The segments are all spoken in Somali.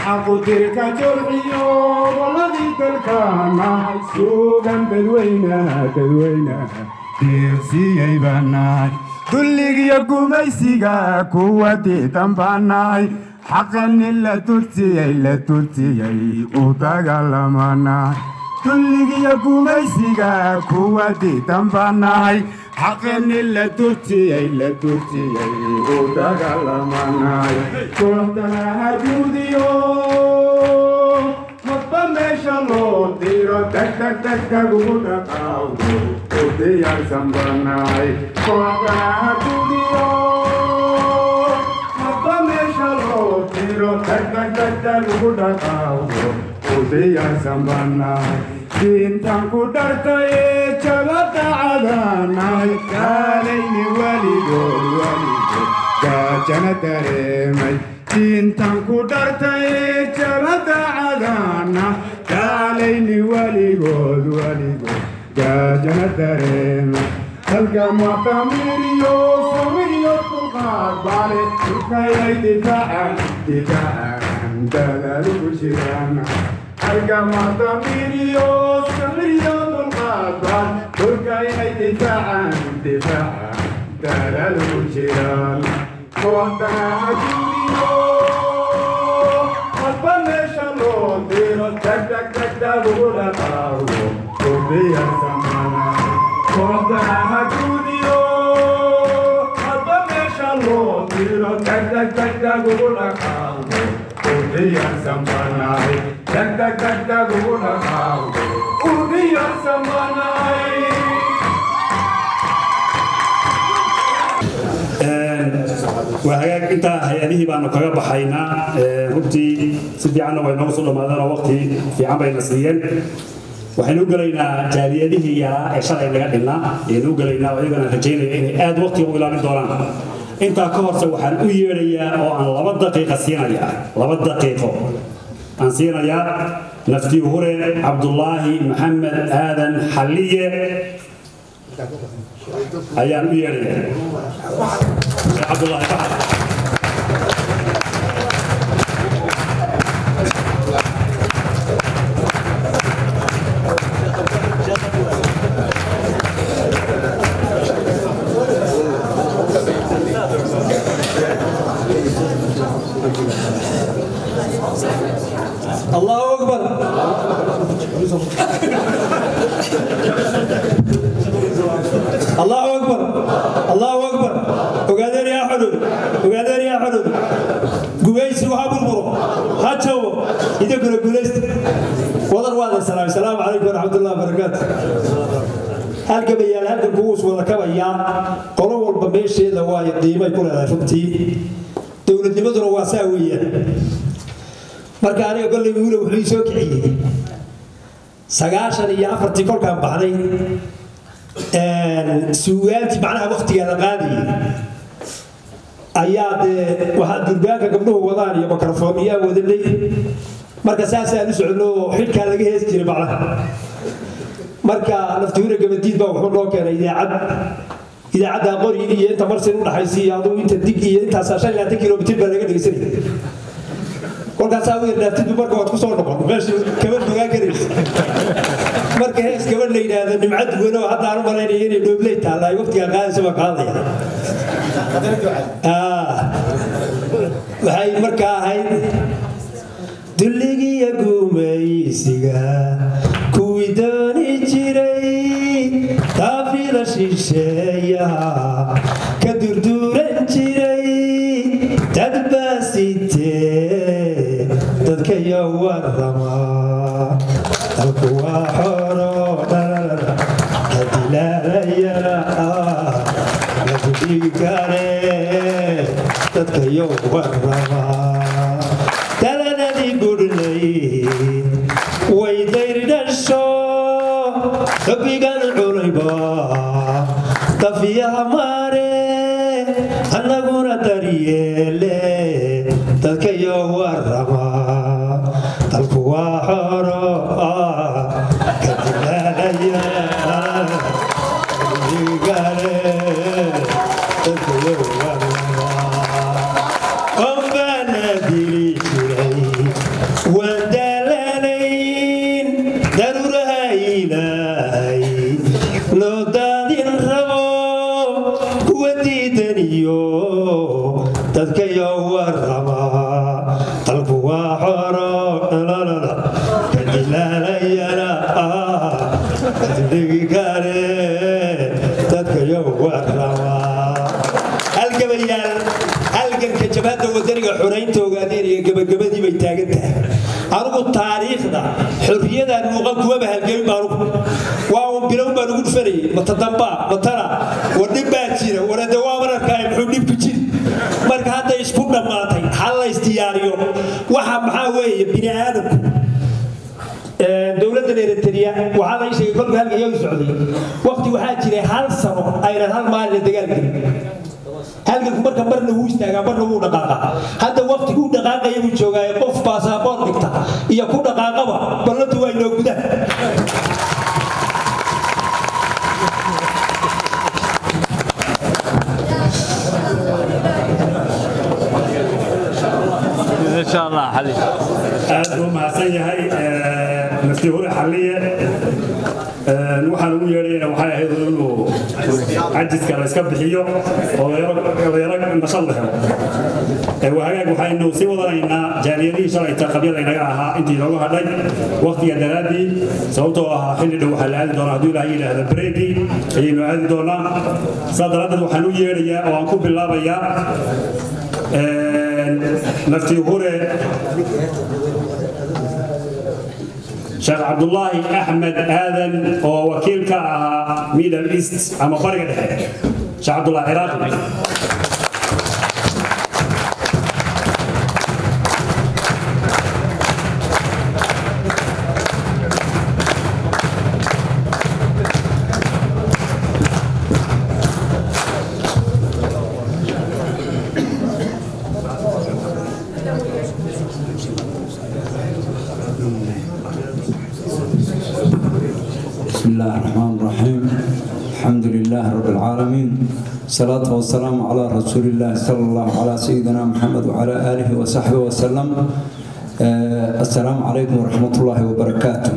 xaqutirka jolciyo waladii dalkaanahay suugan dadweynaha dadweynaha deeqsiyay baanahay dulligiyo gumaysiga kuwa diidan baanahay xaqani la tursiyey la tursiyey u dagaalamanahay dulligiyo gumaysiga kuwa diidan baanahay xaqani la tursiyey la tursiyey u dagaalamanahay kooxdana hajuudiyo hadba meesha loo diro degdeg degdeg ugu dhaqaawdo u diyaarsan banahay kooxdana hajuudiyo hadba meesha loo diro degdeg degdeg ugu dhaqaawdo u diyaarsan banahay diintan ku dhartaye jabada cadanahay kaalayni weligood weligood gaajana dareemay diintan ku dhartaye jabada cadana kaalayni weligood weligood gaajana dareemay halka muctamiriyo sawiriyo dulqaad baale dhulkayay difaacan difaacan dadalugu jiraan halka muctamiriyo sawiriyo dulqaad baal dhulkayay difaacan difaacan dadalugu jiraan kooxdana hajuudiyo hadba meesha loo diro degdeg degdeg ugu dhaqaawdo udiyarsamanaay kooxdana hajuudiyo hadba meesha loo diro degdeg degdeg ugu dhaqaawdo udiyarsamanaay degdeg degdeg ugu dhaqaawdo udiyarsamanaay waa hagaag intaa hay-adihii baanu kaga baxaynaa runtii si fiicanna way noogu soo dhammaadeen oo waqti fiican bayna siiyeen waxaynu u gelaynaa jaaliyadihii yaraa ee shalay naga dhinnaa ayaynu u gelaynaa oo iyagana rajaynaya inay aad waqtiga u ilaalin doonaan intaa ka horse waxaan u yeedhayaa oo aan laba daqiiqa siinayaa laba daqiiqo aan siinayaa naftii hure cabdulaahi maxamed aadan xalliye ayaan u yeedhayaa cabdulaahi baxar الله أكبر الله أكبر الله أكبر وقادر يا حدود وقادر يا حدود قويس وهاب البرو هاتشو إذا كنا قوليست وضر واضح السلام السلام عليكم ورحمة الله وبركاته halka bayaal halka kugus wada kabayaa qolo walba meesheeda waa qiimay ku leedahay runtii dowladnimaduna waa saa weeyaan marka aniga golley wiila wuxuu ii soo kiciyey sagaashan iyo afartii kolkaan baxday suugaantii macnaha waktigaa la qaadayay ayaa dee waxaa durbaanka gabdhuhu wadaan iyo mikrofoomiyaa wadanay marka saasaan u socno oo xidhkaa laga hees jiray macnaha marka naftuure gabadiid baa wuxuu noo keenay idaacad idaacadda qori iyo inta marsin u dhaxaysa iyo aduu inta dig iyo intaas shan iyo labaatan kilomitir baa laga dhegeysanaya kolkaasaa u yardhaaftidu marka waad kusoo noqon meesha kabad fogaan karaysa marka hees gabadh la yidhaahdo nimca duwan oo hadda aan u malaynaya inay dhoobley taalla ay waqtigaa qaadaysa baa qaadaya waxay markaa ahayd dulligiya gumaysiga kuwii dooni jiray taafida shisheeyaha ka durduuran jiray dadbaasitee dadkayo warama dalku waa xoro adilaalayana ladudhigi kare dadkayo warama dalanadii gudhnay way dayrdhasho xubbigan cunayba dafiyaha maare annaguna daryeele dadkayo warama dalku waa xoro ka dilaalaya gale dadkayo warama ombaana dili jiray waa xoro lalala kadilaalayana dhigi kare dadka yow warrabaa halgabayaal halganka jabhadda wadaniga xoraynta ogaadeen iyo gabagabadii bay taagan tahay anugu taariikhda xorriyadan muuqan kuwaba halgamin baa anugu waa un bilow baan ugu dhufanayay matadambaa matana war dhib baa jira warade waa mararkaay muxuu dhibku jiri marka hadda isku dhammaatay hal la isdiyaariyo waxa maxaa weeye bini aadamku dowladda eritrea waxaa la sheegay kolka halka iyagu socday waqti waxaa jiray hal sano aynan hal maalina dagaal gelin halganku marka marna wuu istaagaa marna wuu dhaqaaqaa hadda waqtiguu dhaqaaqaya buu joogaaye qof baasaboor dhigta iyo ku dhaqaaqaba ballantu waa inoo gudaan aad buu mahadsan yahay nafti hore xalliye waxaan ugu yeedhayna waxay ahayd inuu cajiska la iska bixiyo oo dhalinyaro nashad la helo wahagaag waxaynu sii wadanaynaa jaaliyadihii shalayta qabyada inaga ahaa intii inoogu hadhay waqtiga daraaddii sababtoo ahaa xilli dhow waxaa la aadi doonaa hadduu ilaahay yidhaahda breeki ayaynu aadi doonaa saa daraaddeed waxaan u yeedhayaa oo aan ku bilaabayaa nafti hure sheekh cabdulaahi axmed aadan oo wakiil ka ahaa middle east ama bariga dhexe sheekh cabdullah ciraaqi بسم الله الرحمن الرحيم الحمد لله رب العالمين الصلاة والسلام على رسول الله صلى الله على سيدنا محمد وعلى آله وصحبه وسلم آه السلام عليكم ورحمة الله وبركاته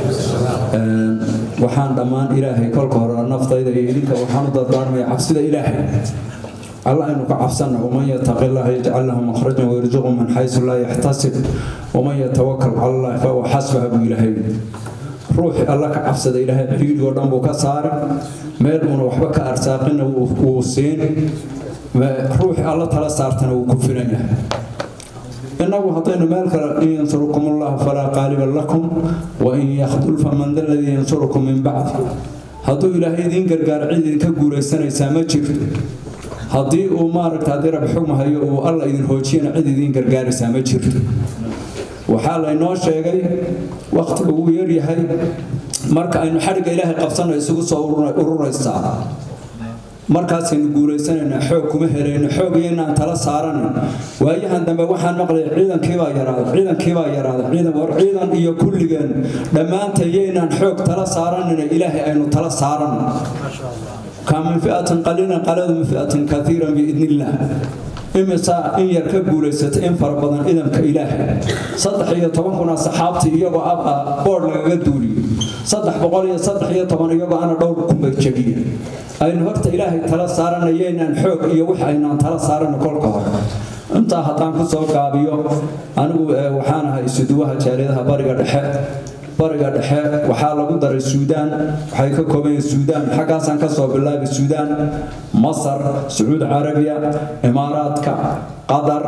آه وحان دمان إلهي كل كهر النفط إذا يليك وحان ضدار من عبسد إلهي الله إنك عفسنا ومن يتق الله يجعل له مخرجا ويرزقه من حيث لا يحتسب ومن يتوكل على الله فهو حسبه بإلهي ruuxii alla ka cabsada ilaahay ciidoo dhan buu ka saaray meel uuna waxba ka arsaaqina wuu siin ruuxii alla tala saartana wuu ku filan yahay innagu haddaynu meel kale in yansurukum ullahu falaa qaaliba lakum wa in yakhdul faman da ladii yansurukum min bacdi hadduu ilaahay idiin gargaar cid idinka guuraysanaysaa ma jirto haddii uu maaragta haddii rab xugma hayo uu alla idin hoojiyana cid idiin gargaaraysaa ma jirto waxaa laynoo sheegay wakhtiga uu yaryahay marka aynu xadhigga ilaahay qabsanno isugu soo ururaysaa markaasaynu guulaysanaynaa xoog kuma helayno xoog iyaynaan tala saaranin waayahan dambe waxaan maqlay ciidankiibaa yaraaday ciidankiibaa yaraaday ciidan war ciidan iyo kulligeen dhammaanta iyaynaan xoog tala saaranina ilaahay aynu tala saaranno kaa min fi'atin qaliilan qaladu min fi'atin kaiiran biidnillaah imisaa in yar ka guulaysatay in fara badan idamka ilaahay saddex iyo toban kuna saxaabtii iyagoo ab boodh lagaga duuliyey saddex boqol iyo saddex iyo toban iyagoo ana dhowr kumba jebiye aynu horta ilaahay tala saaranayeynaan xoog iyo wix aynaan tala saarano kolka hore intaa haddaan ku soo gaabiyo anigu waxaan ahay isuduwaha jaaliyadaha bariga dhexe bariga dhexe waxaa lagu daray suudaan waxay ka kooban yihiin suudaan xaggaasaan ka soo bilaabay suudaan masar sacuud carabiya imaaraadka qatar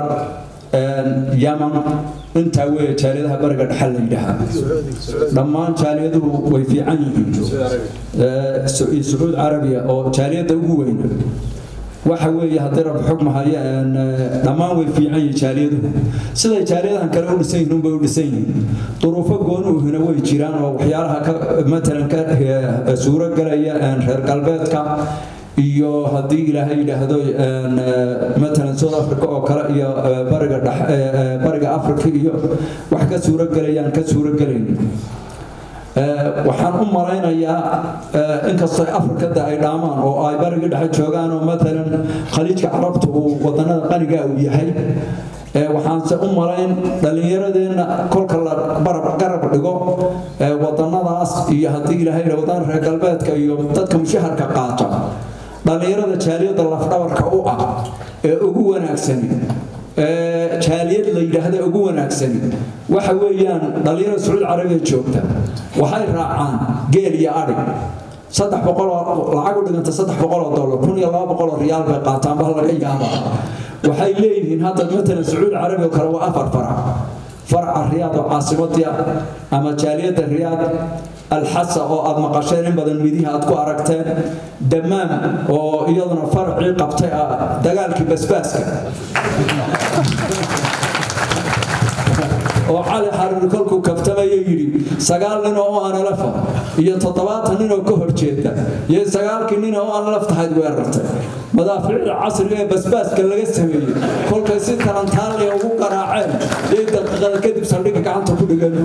yaman intaa weeye jaaliyadaha bariga dhexe la yidhaahaa dhammaan jaaliyaduhu way fiican yihiin sacuud carabiya oo jaaliyadda ugu weyna waxa weeye haddii rab xukma haya dhammaan way fiican yihiin jaaliyaduhu siday jaaliyadahan kale u dhisan yihiin unbay u dhisan yihiin duruufo goonuuhina way jiraan oo waxyaalaha ka matalan ka suuro galaya reer galbeedka iyo haddii ilaahay yidhaahdo matalan south africa oo kale iyo bariga bariga africa iyo wax ka suuro galayaan ka suuro galayn waxaan u malaynayaa inkastoo afrikada ay dhaamaan oo ay bariga dhexe joogaan oo matalan khaliijka carabta uu wadanada qaniga uu yahay waxaanse u malayn dhallinyaradeenna kolka la garab dhigo wadanadaas iyo haddii ilaahay wadana reer galbeedka iyo dadka mushaharka qaata dhallinyarada jaaliyada lafdhabarka u ah ee ugu wanaagsani jaaliyad la yidhaahda ugu wanaagsani waxa weeyaan dhallinyarada sacuudi carabiya joogta waxay raacaan geel iyo adhig saddex boqoloo lacag u dhiganta saddex boqoloo dollar kun iyo laba boqoloo riyaal bay qaataan baa laga yaabaa waxay leeyihiin hadda matalan sacuudi carabiya kale waa afar farac farca riyaad oo caasimadii ah ama jaaliyadda riyaad alxasa oo aad maqasheen in badan midihi aad ku aragteen damaam oo iyaduna faracii qabtay ah dagaalkii basbaaska oo cali xariir kolkuu kaftamayo yidhi sagaal nin oo aanalafa iyo toddobaatan nin oo ka horjeeda iyo sagaalkii nin oo aanalaf tahayd weerartay madaaficda casriga ee basbaaska laga sameeyey kolkay si talantaaliya ugu garaaceen ee daqiiqada kadib saldhigga gacanta ku dhigan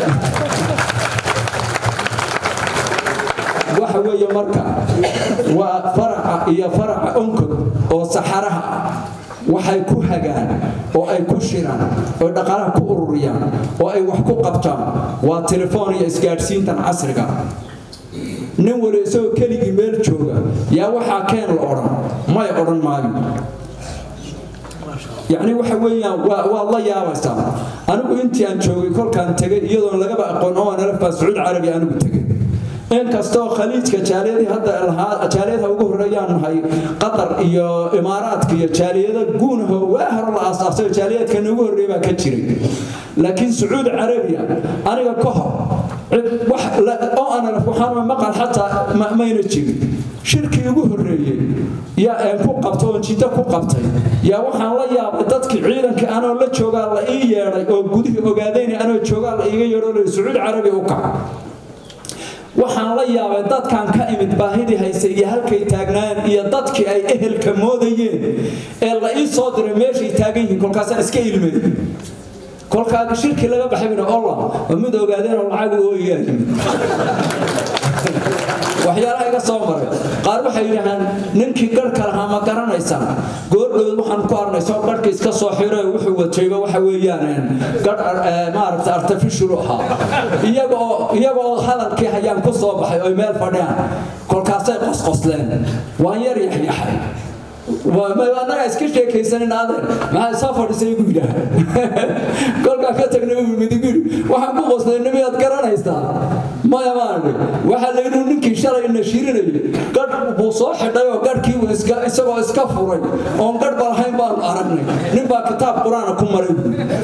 waxa weeye marka waa faraca iyo faraca onkod oo saxaraha ah waxay ku hagaan oo ay ku shiraan oo dhaqaalaha ku ururiyaan oo ay wax ku qabtaan waa telefoon iyo isgaadhsiintan casriga nin wali isagoo keligii meel jooga yaa waxaa keen la odhan may odhan maayo yacni waxa weeyaan waad la yaabaysaa anigu intii aan joogay kolkaan tegay iyadoon lagaba aqoon oo nalafbaa sacuudi carabiya anigu tegay inkastoo khaliijka jaaliyadii hadda lahaa jaaliyadaha ugu horeeyaan nahay qatar iyo imaaraadka iyo jaaliyada guunaho waa hore la aasaasay jaaliyadka ugu horreeya baa ka jiray laakiin sacuudi carabiya aniga ka hor oo aanalaf waxaan maqal xataa mayna jirin shirkii ugu horreeyey yaa aan ku qabto oo jiddo ku qabtay yaa waxaan la yaabay dadkii ciidanka anoo la joogaa la ii yeedhay oo gudihii ogaadayna anoo joogaa la iiga yeedho sacuudi carabiya u kaca waxaan la yaabay dadkan ka imid baahidii haysay iyo halkay taagnaayeen iyo dadkii ay ehelka moodayeen ee la ii soo diray meeshay taagan yihiin kolkaasaan iska ilmay kolkaa shirkii laga baxay bina olla oo mid ogaadeen oo lacag ooyaa yimid waxyaalaha iga soo maray qaar waxay yidhaahaan ninkii garhka lahaa ma garanaysaan goordhood waxaan ku arnay soo garhka iska soo xiro wuxuu watayba waxa weeyaan garh maaragta artificial ahaa iyagoo iyagoo hadalkii hayaan ku soo baxay oy meel fadhiyaan kolkaasay qosqosleen waan yar yaxyaxay annaga iska sheekaysanin adeer maxaa soo fadhiisay igu yidhaah kolkaa ka tagnay uu midig yidhi waxaan ku qosnay nimiyaad garanaysaa maya maani waxaa la yidhi ninkii shalay nashirinayay gadh buu soo xidhay oo gadhkii isagoo iska furay oon gadh ba lahayn baanu aragnay nin baa kitaab qur-aana ku maray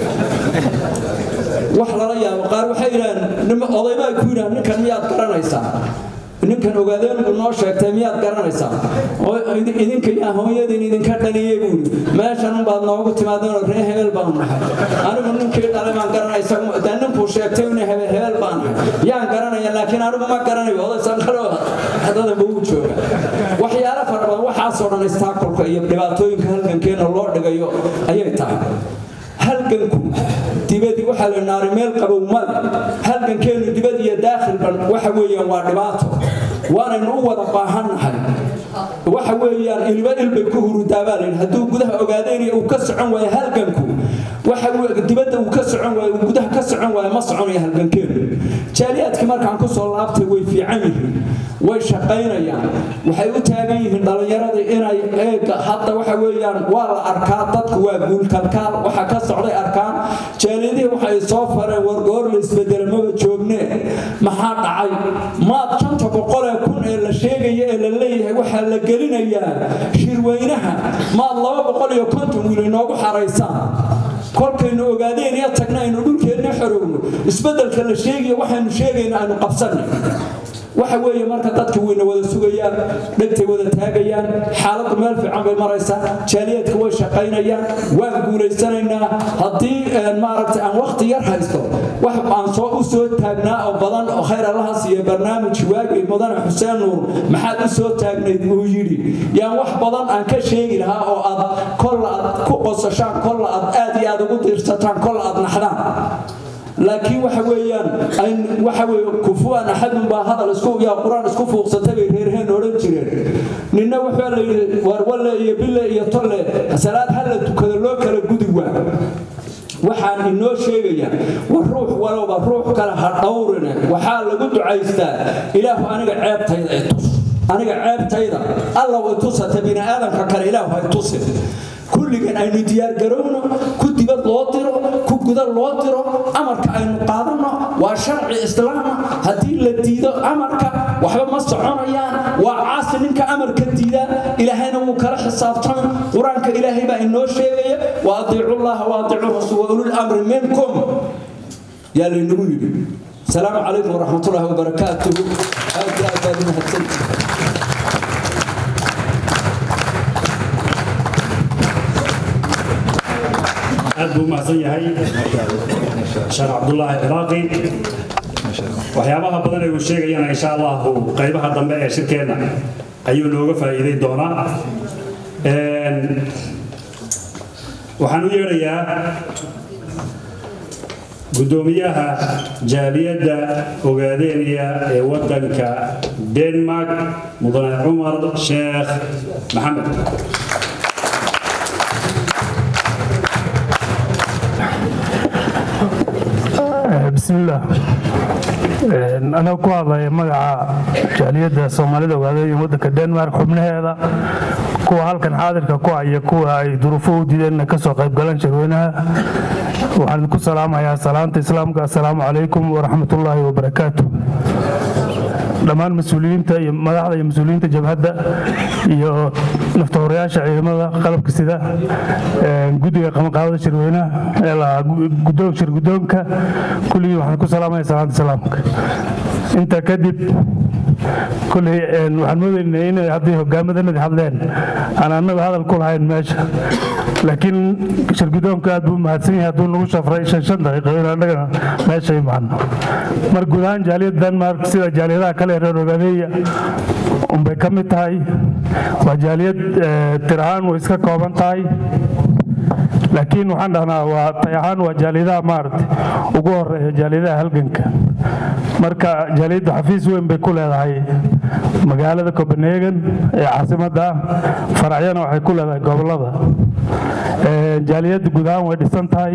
wax lala yaabo qaar waxay yidhahaan odaybaa ku yidhahan ninkan miyaad garanaysaa ninkan ogaadeen buu noo sheegtay miyaad garanaysaa idinka yaa hooyadin idinka dhaliyey buuri meeshan baad noogu timaadeenoo ree hebel baan nahay anigu ninkii dhalay baan garanaysa dee ninkuu sheegtay in hebel hebel baan nahay yaan garanaya laakiin anigu ma garanayo odaysan kale hadada buu jooga waxyaalo fara badan waxaasoo dhan istaakolka iyo dhibaatooyinka halgankeena loo dhigayo ayay tahay halganku dibadii waxaa la naari meel qabow male halgankeenu dibad iyo daakhilban waxa weeyaan waa dhibaato waanaynu u wada baahannahay waxa weeyaan ilba ilbay ku hurudaa baa layidhi hadduu gudaha ogaadeenaya uu ka socon waayo halganku waxa dibadda uu ka socon waayo uu gudaha ka socon waayo ma soconaya halgankeenu jaaliyaadkii markaan ku soo laabtay way fiican yihiin way shaqaynayaan waxay u taagan yihiin dhallinyaradii inay eega hadda waxa weeyaan waa la arkaa dadku waa guulkalkaal waxa ka socday arkaan jaaliyadihii waxay soo fareen wargoor la isbedela maba joogne maxaa dhacay maad shanta boqolee kun ee la sheegaya ee la leeyahay waxaa la gelinayaa shirweynaha maad laba boqol iyo konton wiil inoogu xaraysaan kolkaynu ogaadeen iyo tagna aynu dhulkeenna xorowno isbeddelka la sheegayo waxaynu sheegayna aynu qabsanay waxa weeye marka dadka wayna wada sugayaan dhegtay wada taagayaan xaaladdu meel fiican bay maraysaa jaaliyadka way shaqaynayaan waan guulaysanaynaa haddii maaragtay aan waqti yar haysto wax aan soo u soo taagnaa oo badan oo khayr allaha siiya barnaamij waagii mudane xuseen nuur maxaad u soo taagnayd uu yidhi yaan wax badan aan ka sheegi lahaa oo aad kolla aad ku qosashaan kolla aad aad iyo aad ugu diirsataan kolla aad naxdaan laakiin waxa weeyaan waxa weeye kufuwan axadun baa hadal isku yaa quraan isku fuuqsatay bay reerheen odhan jireen ninna wuxuu la yidhi war walle iyo bille iyo tolle salaad hal la tukado loo kala gudi waa waxaan inoo sheegayaa war ruux walowba ruux kale ha dhowrine waxaa lagu ducaystaa ilaahu aniga ceebtayda i tus aniga ceebtayda alla way tusata bini aadamka kale ilaahu hay tusin kulligan aynu diyaargarowno ku dibad loo diro ku guda loo diro amarka aynu qaadanno waa sharci islaama haddii la diido amarka waxba ma soconayaan waa caasi ninka amarka diida ilaahayna wuu kala xisaabtan qur-aanka ilaahay baa inoo sheegaya wa adiicu llaha wa adiicu rasuul wa ulul amri minkum yaa laynagu yidhi asalaamu calaykum waraxmatullaahi wabarakaatuhu aad iyo aad baad umahadsantihi aad buu u mahadsan yahay sheekh cabdulaahi ciraaqi waxyaabaha badan ee uu sheegayana insha allahu qaybaha dambe ee shirkeenna ayuu nooga faa'iiday doonaa waxaan u yeedhayaa guddoomiyaha jaaliyadda ogaadeeniya ee waddanka denmark mudane cumar sheekh maxamed bismillaah anaa ku hadlaya magaca jaaliyadda soomaalida ogaadaya waddanka denmark xubnaheeda kuwa halkan xaadirka ku haya kuwa ay duruufo u diideen ka soo qaybgalaan shirweynaha waxaan idinku salaamayaa salaanta islaamka assalaamu calaykum waraxmatullaahi wabarakaatu dhammaan mas-uuliyiinta iyo madaxda iyo mas-uuliyiinta jabhadda iyo naftahorayaasha ciidamada qalabka sida guddiga qabanqaabada shirweynaha shir guddoonka kulligii waxaan ku salaamaya salaanta islaamka intaa kadib kuley waxaan moodaynay inay haddii hogaamadanadi hadleen aan annaga hadal ku lahayn meesha laakiin shirgudoonka aad buu mahadsan yahay hadduu nagu shafray shan shan daqiiqo in annagana meesha imaano mar guud ahaan jaaliyadda denmark sida jaaliyadaha kale ee reer ogaadeeya unbay ka mid tahay waa jaaliyad tir ahaan way iska kooban tahay laakiin waxaan dhahnaa waa tay ahaan waa jaaliyadaha maaragtay ugu horeeya jaaliyadaha halganka marka jaaliyaddu xafiis weyn bay ku leedahay magaalada copenhagen ee caasimadda ah faracyana waxay ku leedahay gobollada jaaliyadda guud ahaan way dhisan tahay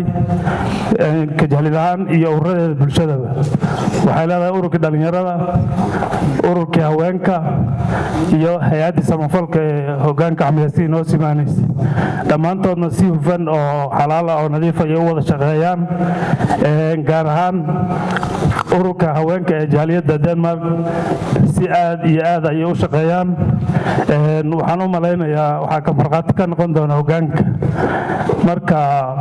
ka jaaliyad ahaan iyo ururadeeda bulshadaba waxay leedahay ururkii dhallinyarada ururkii haweenka iyo hay-addii samafalka ee hogaanka xamiyaasii noo simaanaysa dhammaantoodna si hufan oo xalaal ah oo nadiif ayay u wada shaqeeyaan gaar ahaan ururka haweenka ee jaaliyadda denmark si aad iyo aad ayay u shaqeeyaan waxaan u malaynayaa waxaa ka markhaati ka noqon doona hogaanka marka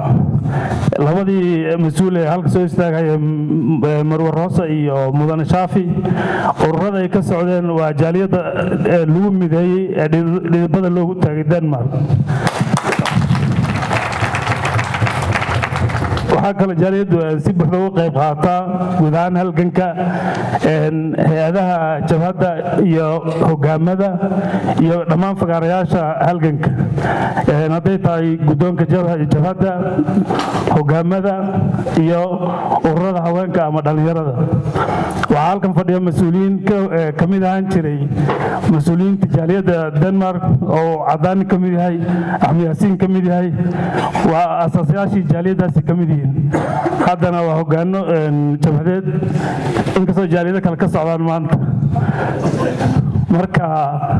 labadii mas-uul ee halka soo istaagaya marwe roose iyo mudane shaafi ururada ay ka socdeen waa jaaliyadda lagu mideeyey ee dhidibada loogu taagay denmark waxaa kale jaaliyaddu si buuxda uga qayb qaataa guud ahaan halganka hay-adaha jabhadda iyo hogaamada iyo dhammaan fagaarayaasha halganka hadday tahay guddoonka jabhadda hogaamada iyo ururada haweenka ama dhallinyarada waxaa halkan fadhiya mas-uuliyiin ka mid ahaan jiray mas-uuliyiinta jaaliyadda denmark oo cadaani ka mid yahay axmed yaasiin ka mid yahay waa asaasayaashii jaaliyaddaasi ka mid yihiin haddana waa hogaano jabhadeed inkastoo jaaliyado kale ka socdaan maanta marka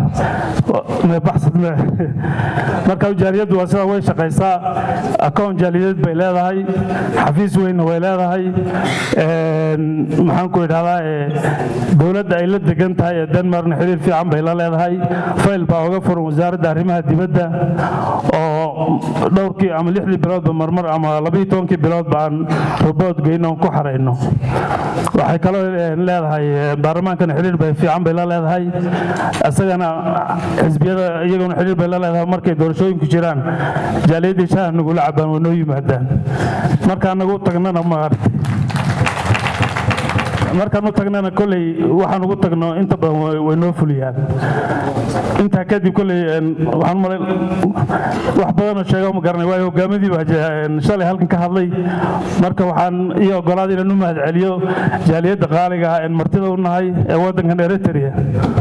marka jaaliyaddu waa sidaa way shaqaysaa akoon jaaliyadeed bay leedahay xafiis weynna way leedahay maxaan ku idhahdaa dowladda ay la degan tahay ee denmarkna xiriir fiican bay la leedahay fayl baa uga furan wasaaradda arrimaha dibadda oo dhowrkii ama lixdii biloodba marmar ama labiiyo tobankii biloodba aan robood geyno ku xarayno waxay kaloo leedahay baarlamaankana xiriir bay fiican bay la leedahay isagana xisbiyada iyaguna xiriir bay la leedahay markay doorashooyinku jiraan jaaliyaddii shaah nagula cabaan way noo yimaadaan markaan nagu tagnana maaragtay markaan u tagnana kolley waxaan ugu tagno inta badan way noo fuliyaan intaa kadib kolley waxaan malay wax badanoo sheega ma garanay waayo hogaamadii baa shalay halkan ka hadlay marka waxaan iyo ogolaada inaan u mahad celiyo jaaliyadda qaaliga ah een martida u nahay ee waddankan eritrea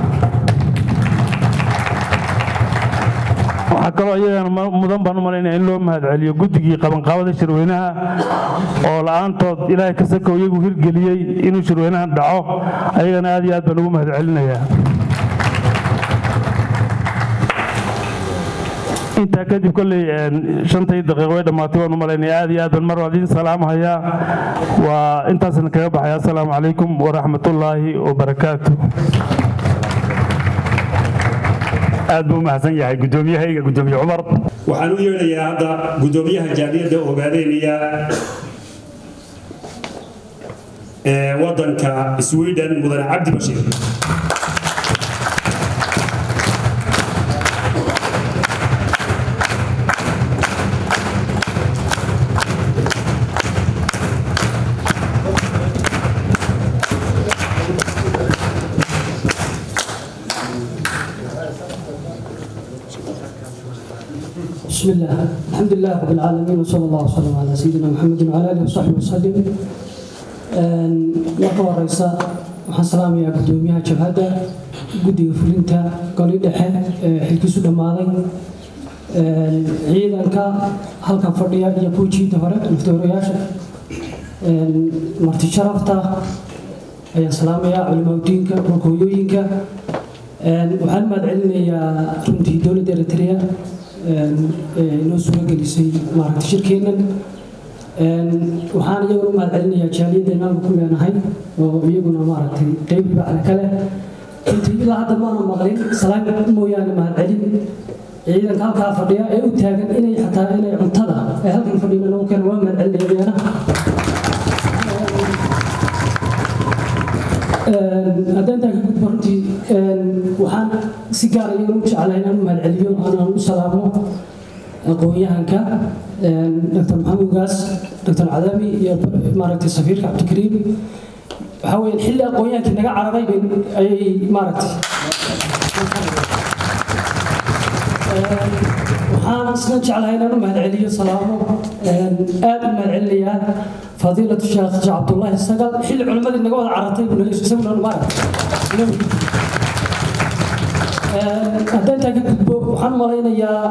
waxaa kaloo iyagana mudan baan u malaynaya in loo mahad celiyo guddigii qabanqaabada shirweynaha oo la-aantood ilaahay ka sakow iyagu hirgeliyey inuu shirweynahan dhaco ayagana aad iyo aad baan ugu mahad celinayaa intaa kadib kolley shantai daqiiqo way dhammaatay waan u malaynaya aad iyo aad baan mar waa idiin salaamahayaa waa intaasna kaga baxaya assalaamu calaykum waraxmatullaahi wabarakaatu aad buu u mahadsan yahay guddoomiyahayga guddoomiye cumar waxaan u yeedhayaa hadda guddoomiyaha jaaliyadda ogaadeynaya ee waddanka sweden mudane cabdi bashiir بسم الله الحمد لله رب العالمين وصلى الله وسلم على سيدنا محمد وعلى اله وصحبه وسلم marka horeysa waxaan salaamayaa gudoomiyaha jabhadda guddiga fulinta goli dhexe ee xilkiisu dhammaaday ciidanka halkan fadhiya iyo kuwa jiida hore naftooriyaasha marti sharafta ayaan salaamayaa culimaadudiinka dhulkooyooyinka waxaan mahad celinayaa runtii dowladda eritrea noo suuro gelisay maaragta shirkeennan waxaan iyaguna u mahad celinayaa jaaliyaddeena halka ku leenahay oo iyaguna maaragtay qeyb bacda kale runtii ilaa hadda maana maqlin salaam mooyaane mahad celin ciidanka halkaa fadhiya ee u taagan inay xataa inay cuntada ay halkan fadhiyan nagu keen waa mahad celinaya iyana haddaan intaa ka gudbo runtii waxaan si gaara iyaguna u jeclaa inaan u mahad celiyo aanaan u salaamo aqoon-yahanka dr maxamed ugaas dr cadaami iyo maaragtay safiirka cabdikariim waxaa weeyaan xilli aqoon-yahankii naga cararay bay ayay maaragtay waxaan isna jeclahay inaan u mahad celiyo salaamo aad u mahad celinayaa fadiilatu sheekh cabdullaahi sagal xilli culimmadii naga wada carartay buu nala isaguna maaragtay haddaan intaa ka gudbo waxaan malaynayaa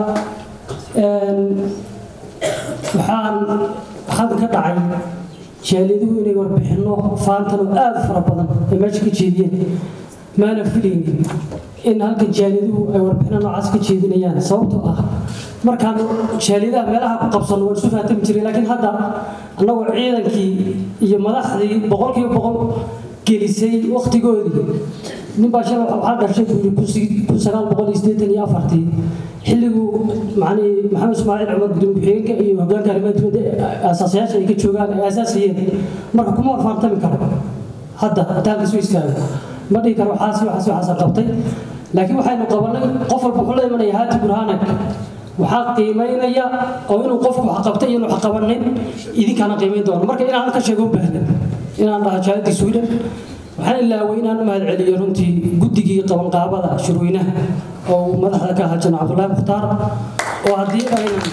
waxaan halkan ka dhacay jaaliyaduhu inay warbixinno faantan oo aad u fara badan ay meesha ka jeediyeen maana filaynin in halkan jaaliyaduhu ay warbixinno noocaas ka jeedinayaan sababtoo ah markaan jaaliyadaha meelaha ku qabsanno waan isu fahatami jiray laakiin hadda annagoo ciidankii iyo madaxdii boqolkiiba boqol gelisay wakhtigoodii ninbaa shalay waxaa dhashay buu yidhi kun sagaal boqol iyo siddeetan iyo afartii xilliguu macnii maxamed ismaaciil cumar gudoomiye ku-xigeenka iyo hoggaanka arrimaha dibadda asaasayaasha ay ka joogaan ay asaasayeen marka kuma warfaantami karo hadda hadaalka isu istaago ma dhihi karo waxaasi waxaasi waxaasa qabtay laakiin waxaynu qabanay qof walba wuxuu la imanaya haati burhaanak waxaa qiimaynaya oo inuu qofku wax qabtay iyo inuu wax qabanin idinkaana qiimayn doono marka inaan halka sheego u baahnan inaan dhaha jaalidii sweden waxaan ilaaway inaan u mahad celiyo runtii guddigii qabanqaabada shirweynaha oo madaxda ka ahaa jana cabdullaahi mukhtaar oo haddii aynan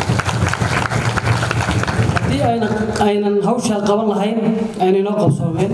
haddii aynan aynan hawshaa qaban lahayn aynan inoo qabsoomeen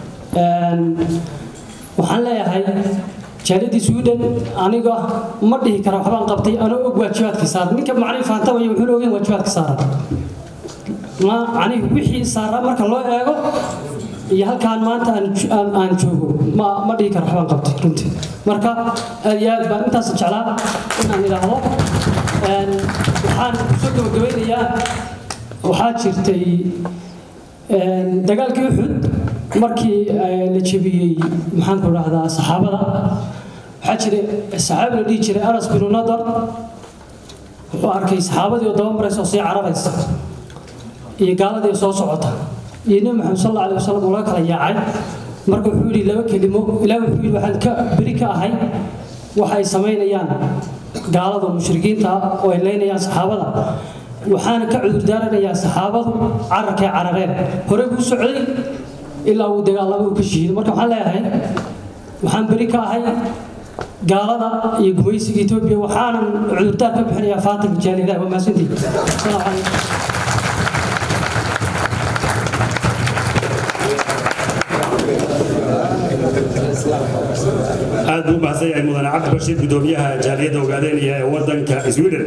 waxaan leeyahay jaalidii sweden aniga ma dhihi kara waxbaan qabtay anoo og waajibaadkii saaran ninka macnii faanta waya wuxuuna ogeyn waajibaadka saaran ma macnihi wixii saaraa marka loo eego iyo halkaan maanta aan joogo ma ma dhihi karo waxbaan qabtay runtii marka aad iyo aad baan intaas jeclaa inaan idhaahdo waxaan kusoo gabagabeynayaa waxaa jirtay dagaalkii uxud markii la jebiyey maxaan ku dhahdaa saxaabada waxaa jiray saxaabi la dhihi jiray anas binu nadar wuxuu arkay saxaabadii oo daba maraysa oo sii cararaysa iyo gaaladii oo soo socota iyo nebi maxamed sal alla alay wasalam oo laga kala yaacay marka wuxuu yidhi laba kelimo ilaah wuxuu yidhi waxaan ka beri ka ahay waxa ay samaynayaan gaalada mushrikiinta oo ay leynayaan saxaabada waxaana ka cudurdaaranayaa saxaabadu cararkay carareen hore buu socday ilaa uu dagaalama uu ka shihido marka waxaan leeyahay waxaan beri ka ahay gaalada iyo gumaysiga etoobiya waxaanan cudurdaar ka bixinayaa faatimka jaalidaha waa mahadsantihi asalaamu calaykum aad buu u mahadsan yahay mudane cabdi bashiir gudoomiyaha jaaliyadda ogaadeynaya ee waddanka sweden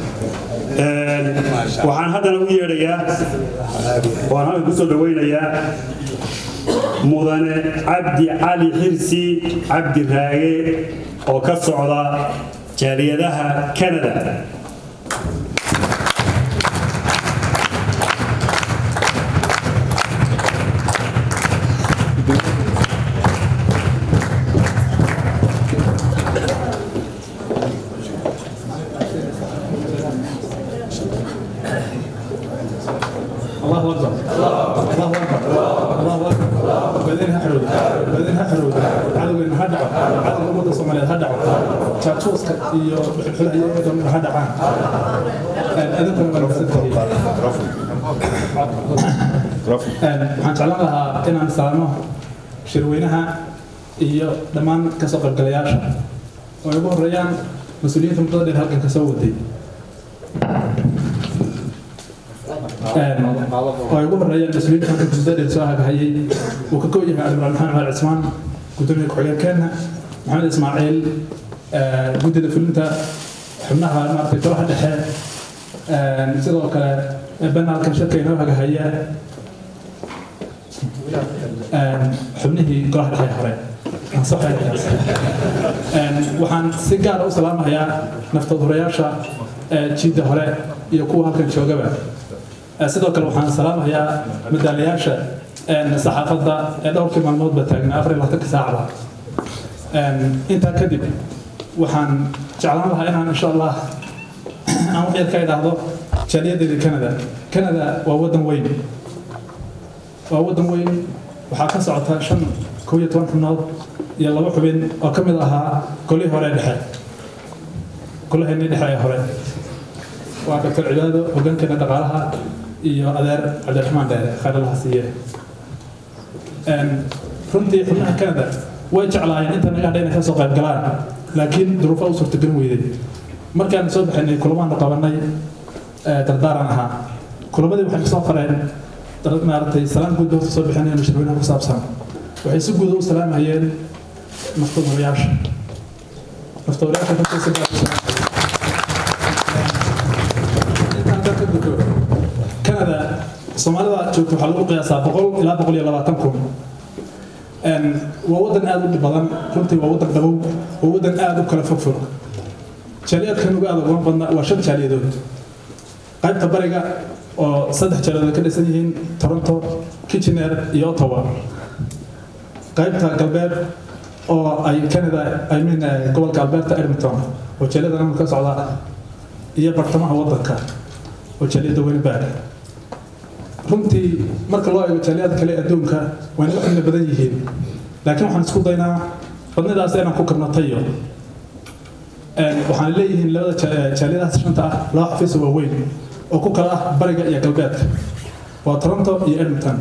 waxaan haddana u yeedhayaa waan halkan kusoo dhaweynayaa mudane cabdi cali xirsi cabdi raage oo ka socda jaaliyadaha canada ogaadeen ha xorowda ogaadeen ha xorowda cadowgeena ha dhaco cadowga ummadda soomaaliyeed ha dhaco jaajuuska iyo xulxulaha dhan ha dhacaan adinkuna waa nagsantahay waxaan jeclaan lahaa inaan salaamo shirweynaha iyo dhammaan kasoo qaybgalayaasha oo ay ugu horeeyaan mas-uuliyiinta muddada dheer halkan kasoo waday oo ay ugu horeeyaan mas-uuliyiinta halkan muddada dheer soo hagahayay uu ka koob yahay admiraal maxamed cumar cismaan gudoomiye ku-xigeenkeena maxamed ismaaciil guddida fulinta xubnaha maaragtay golaha dhexe sidoo kale banaalkan shirka inoo hagahaya xubnihii golaha dhexe hore waxaan si gaara u salaamayaa naftadurayaasha jiidda hore iyo kuwa halkan joogaba sidoo kale waxaan salaamayaa madaalayaasha saxaafadda ee dhowrkii maalmoodba taagnaa afar iyo labaatanka saacba intaa kadib waxaan jeclaan lahaa inaan insha allah aan wax yar ka idhaahdo jaaliyadeedii canada canada waa waddan weyn waa waddan weyn waxaa ka socota shan kow iyo toban xubnood iyo laba xubin oo ka mid ahaa golihii hore dhexe golaheennii dhexe ee hore waa doctor cibaado hoggaankeena dhaqaalaha iyo adeer cabdiraxmaan dheere khayralaha siiye runtii xubnaha canada way jeclaayeen inta naga hadha inay ka soo qayb galaan laakiin duruufo u suurtagelin weyday markaan soo baxaynay kulamaanu qabanay dardaaran ahaa kulamadii waxay soo fareen maaragtay salaan guud horta soo bixinayaan shirweynaha ku saabsan waxay si guuda u salaamayeen naftadurayaasha naftadurayaasha runtii si gaar u intaan ka gudbo canada soomaalida joogta waxaa lagu qiyaasaa boqol ilaa boqol iyo labaatan kun waa waddan aada u dhib badan runtii waa waddan dhabow waa waddan aada u kala fogfog jaaliyaadkan ugu aada uga badna waa shan jaaliyadood qaybta bariga oo saddex jaaliyadood ka dhisan yihiin toronto kitchener iyo ottawa qaybta galbeed oo ay canada i mean gobolka alberta edmonton oo jaaliyada namul ka socda iyo bartamaha waddanka oo jaaliyada winnipeg runtii marka loo eego jaaliyada kale adduunka waa naga xubno badan yihiin laakiin waxaan isku daynaa badnidaas inaan ku karno tayo waxaan leeyihiin labada jaaliyadahaas shanta ah laba xafiis oo waaweyn oo ku kala ah bariga iyo galbeedka waa toronto iyo edmonton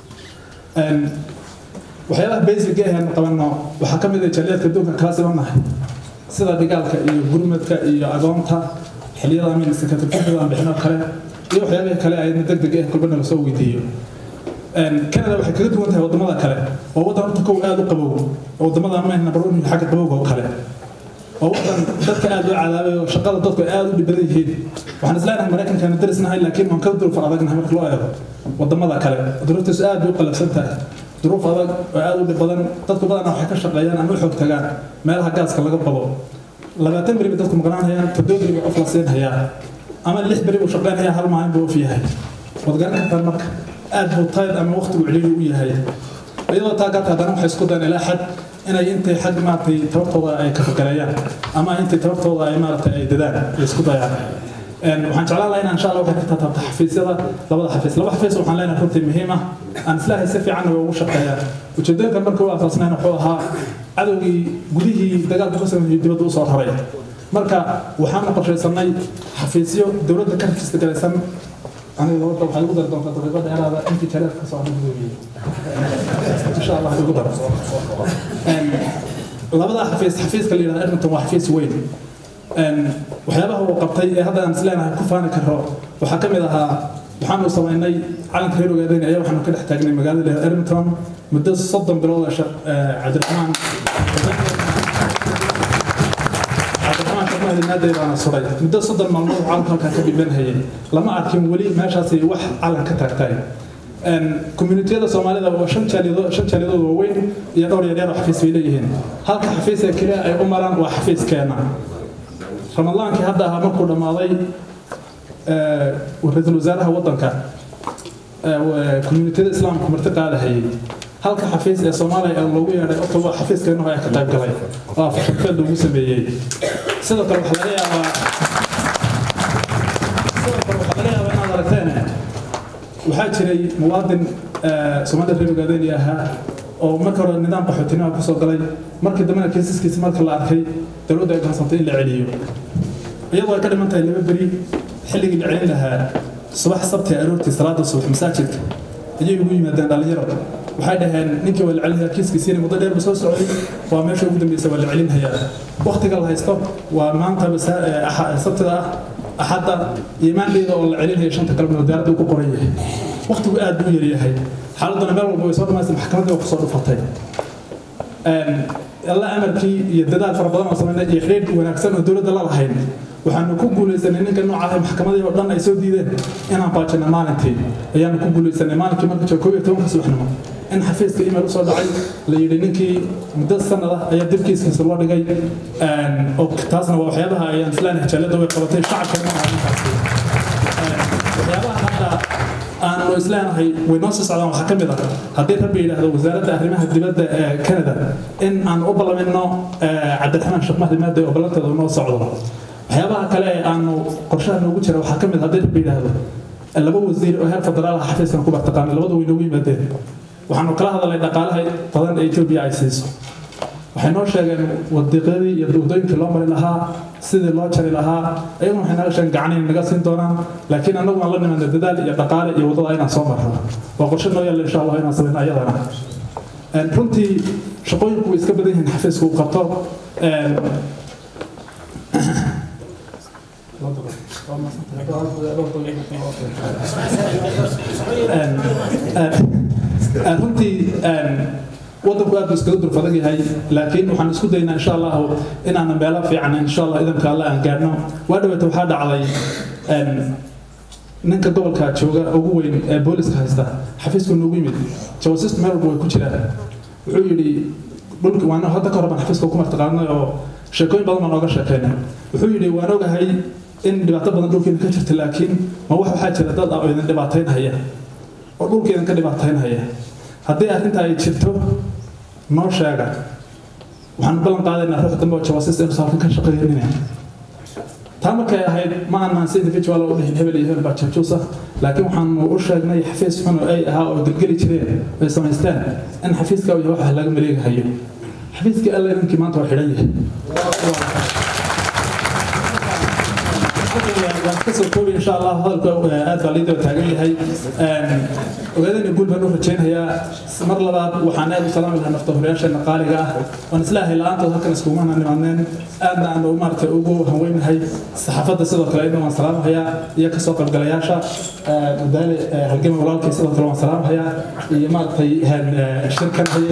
waxyaabaha basic ee aan qabanno waxaa ka mid ah jaaliyadka adduunka kala sibannahay sida dhigaalka iyo gurmadka iyo agoonta xilliyada amin sakatirfifida aan bixino kale iyo waxyaabihii kale ayna deg deg eh kulbana lasoo weydiiyo canada waxay kaga duwan tahay wadamada kale waa waddan horta kow aada u qabow wadamada amayn number one xagga qabowga oo kale waa waddan dadka aada loo cadaabay oo shaqada dadku ay aada u dhibadan yihiin waxaan isleenahay maraykankaana darisnahay laakiin waan ka duruufan adagnahay marka loo eego wadamada kale duruuftiisu aad bay u qalabsan tahay duruuf adag oo aada u dhib badan dadku badanaa waxay ka shaqeeyaan ama u xoog tagaan meelaha gaaska laga qabo labaatan beri bay dadku maqnaanayaan toddoba beri bay qof la siinhayaa ama lix beri buu shaqeynhayaa hal maalin buu of yahay waad garan kartaan marka aad buu tayd ama waqtigu celiili u yahay iyadoo taa garta haddana waxay isku dayaan ilaa xad inay intay xag maaragtay tabartooda ay ka fakaleeyaan ama intay tabartooda ay maaragtay ay dadaan ay isku dayaan waxaan jeclaan lahaa inaan insha allah waxay ka taataabta xafiisyada labada xafiis laba xafiis waxaan leenahay runtii muhiim ah aan islaahay si fiican way ugu shaqeeyaan ujeedooyinkan marka u asaasnayn wuxuu ahaa cadowgii gudihii dagaalka ka sameeyey dibadda usoo raray marka waxaanu qorshaysanay xafiisyo dowladda ka rajista galaysan aniga horta waxay ugu dari doontaa daqiiqada dheeraada intii jaleed ka soo gudoomiye insha allah ugu daro labada xafiis xafiiska la yidhahda edmonton waa xafiis weyn waxyaabaha uu qabtay ee hadda aan isleenahay ku faani karo waxaa ka mid ahaa waxaanu samaynay calanka reer ogaadeen ayaa waxaanu ka dhex taagnay magaalada edmonton muddo soddon bilood ee cabdiraxmaan cabdiraxmaan shaqmahadinaaday baana suray muddo soddon maalmood calanka halkaa ka dhibanhayay lama arkin weli meeshaasi wax calan ka taagtay communitiyada soomaalida waa shan jaaliyadood shan jaaliyadood waaweyn iyo dhowr yaryar oo xafiis bay leeyihiin halka xafiis ee keliya ay u maraan waa xafiiskeena ramadaankii hadda ahaa markuu dhammaaday ra-iisul wasaaraha waddanka communitiyada islaamka marti qaadahayay halka xafiis ee soomaaliya ee loogu yeedhay otoba xafiiskeennu ayaa ka qayb galay oo afashafeed loogu sameeyey sidoo kale waxaa laga yaabaa sidoo kale waxaa laga yaabaa inaad aragteen waxaa jiray muwaadin soomaalida reer ogaadeni ahaa oo marka hore nidaam qaxootinima kusoo galay markii dambena kiisaskiisa marka la arkay dowladda ay go'aansantay in la celiyo iyadoo ay ka dhiman tahay laba beri xilligii la celin lahaa subax sabti aroortii salaada subax masaajidka ayay ugu yimaadeen dhallinyaro waxay dhaheen ninkii waa la celinhayaa kiiskiisiina muddo dheer ba soo socday waa meesha ugu dambeysa waa la celinhayaa waktiga la haysto waa maanta sabtida ah axadda iyo maandheyda oo la celinhaya shanta galabnimo diyaaradda uu ku qoran yahay waktigu aad buu yaryahay xaaladuna meel walba way soo dhamaystay maxkamaddii waa kusoo dhufatay alla amarkii iyo dadaal fara badan oo sameynay iyo xidhiidh wanaagsan oo dowladda la lahayn waxaanu ku guulaysanay ninka noocaah maxkamadii oo dhan ay soo diideen inaan baajino maalintii ayaanu ku guulaysanay maalinkii marka jooga koob iyo tobanka subaxnimo in xafiiska email usoo dhacay la yidhi ninkii muddo sanad ah ayaa dibkiiskiisa loo dhigay oo taasna waa waxyaabaha ayaan islaanahay jaalada way qabatay shacabka ninkaasi waxyaabaha hadda aanu isleenahay way noo sii socdaan waxaa ka mid ah haddii rabbi yidhaahdo wasaaradda arrimaha dibadda ee canada in aan u ballamino cabdiraxmaan sheekh mahdi maade oo ballanteeda noo socdo waxyaabaha kale ee aanu qorshaha noogu jira waxaa ka mid haddii rabbi yidhaahdo laba wasiir oo heer federaal ah xafiiskan ku bartaqaanay labada way noogu yimaadeen waxaanu kala hadalnay dhaqaalaha badan ee etoobiya ay siiso waxay noo sheegeen wadiiqyadii iyo wadooyinkii loo mari lahaa sidii loo jari lahaa ayaguna waxay naga sheegeen gacan inay naga siin doonaan laakiin annagu aan la nimaadna dadaal iyo dhaqaale iyo waddada inaan soo marro waa qorshe noo yaalla insha allah inaan samayno ayadana runtii shaqooyinku way iska badan yihiin xafiisku uu qabto runtii waddanku aad buu iskaga durfadag yahay laakiin waxaan isku daynaa insha allahu inaanan meelo fiican insha allah idanka alle aan gaadhno waa dhaweeta waxaa dhacday ninka gobolka jooga ugu weyn ee booliska haysta xafiisku noogu yimid jawasistu meel walba way ku jiraan wuxuu yidhi dhulki waan hadda ka hore baan xafiiska ku martaqaanay oo sheekooyin badan baan ooga sheekeynay wuxuu yidhi waan ogahay in dhibaato badan dhulkeena ka jirta laakiin ma wax waxaa jira dad ah oo idin dhibaataynhaya oo dhulkeedan ka dhibaataynhaya haddii arrinta ay jirto noo sheega waxaan ballan qaadaynaa ruux dambe oo jawaasiis inuusan halkan ka shaqeynina taa markay ahayd ma aanan si individual u dhihin hebel iyo hebel baa jabjuus ah laakiin waxaanu u sheegnay xafiis xun oo ay ahaa oo gelgeli jireen ay samaysteen in xafiiska iyo waxa laga maleegahayo xafiiskii alle ninkii maanta waa xidhan yahay kasoo koobi insha allah hadalka aad baa liidaba taagan yahay ogaadana guul baan u rajaynayaa mar labaad waxaan aad u salaami lahaa naftahoreyaasheena qaaliga ah waan islaahay la-aantood halkan iskugumana nimaadneen aadna aan maaragtay ugu haweynahay saxaafadda sidoo kale idin waan salaamahayaa iyo kasoo qaybgalayaasha madaale halgama walaalkay sidoo kale waan salaamahayaa iyo maaragtay shirkan haye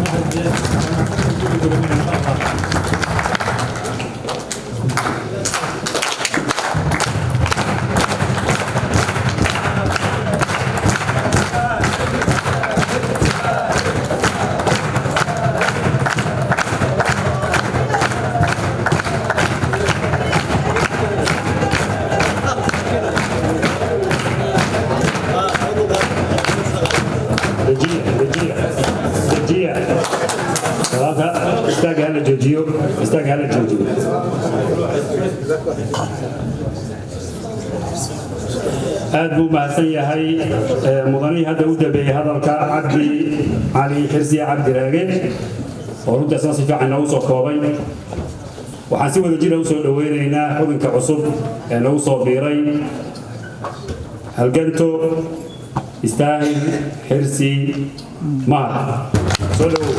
aad buu mahadsan yahay mudanihii hadda u dambeeyey hadalka cabdi cali xirsiye cabdi raage oo runtaasna si fiican noogu soo koobay waxaan si wada jira usoo dhoweynaynaa xubinka cusub ee nagu soo biiray halganto istaahil xirsi mahad soo dhowow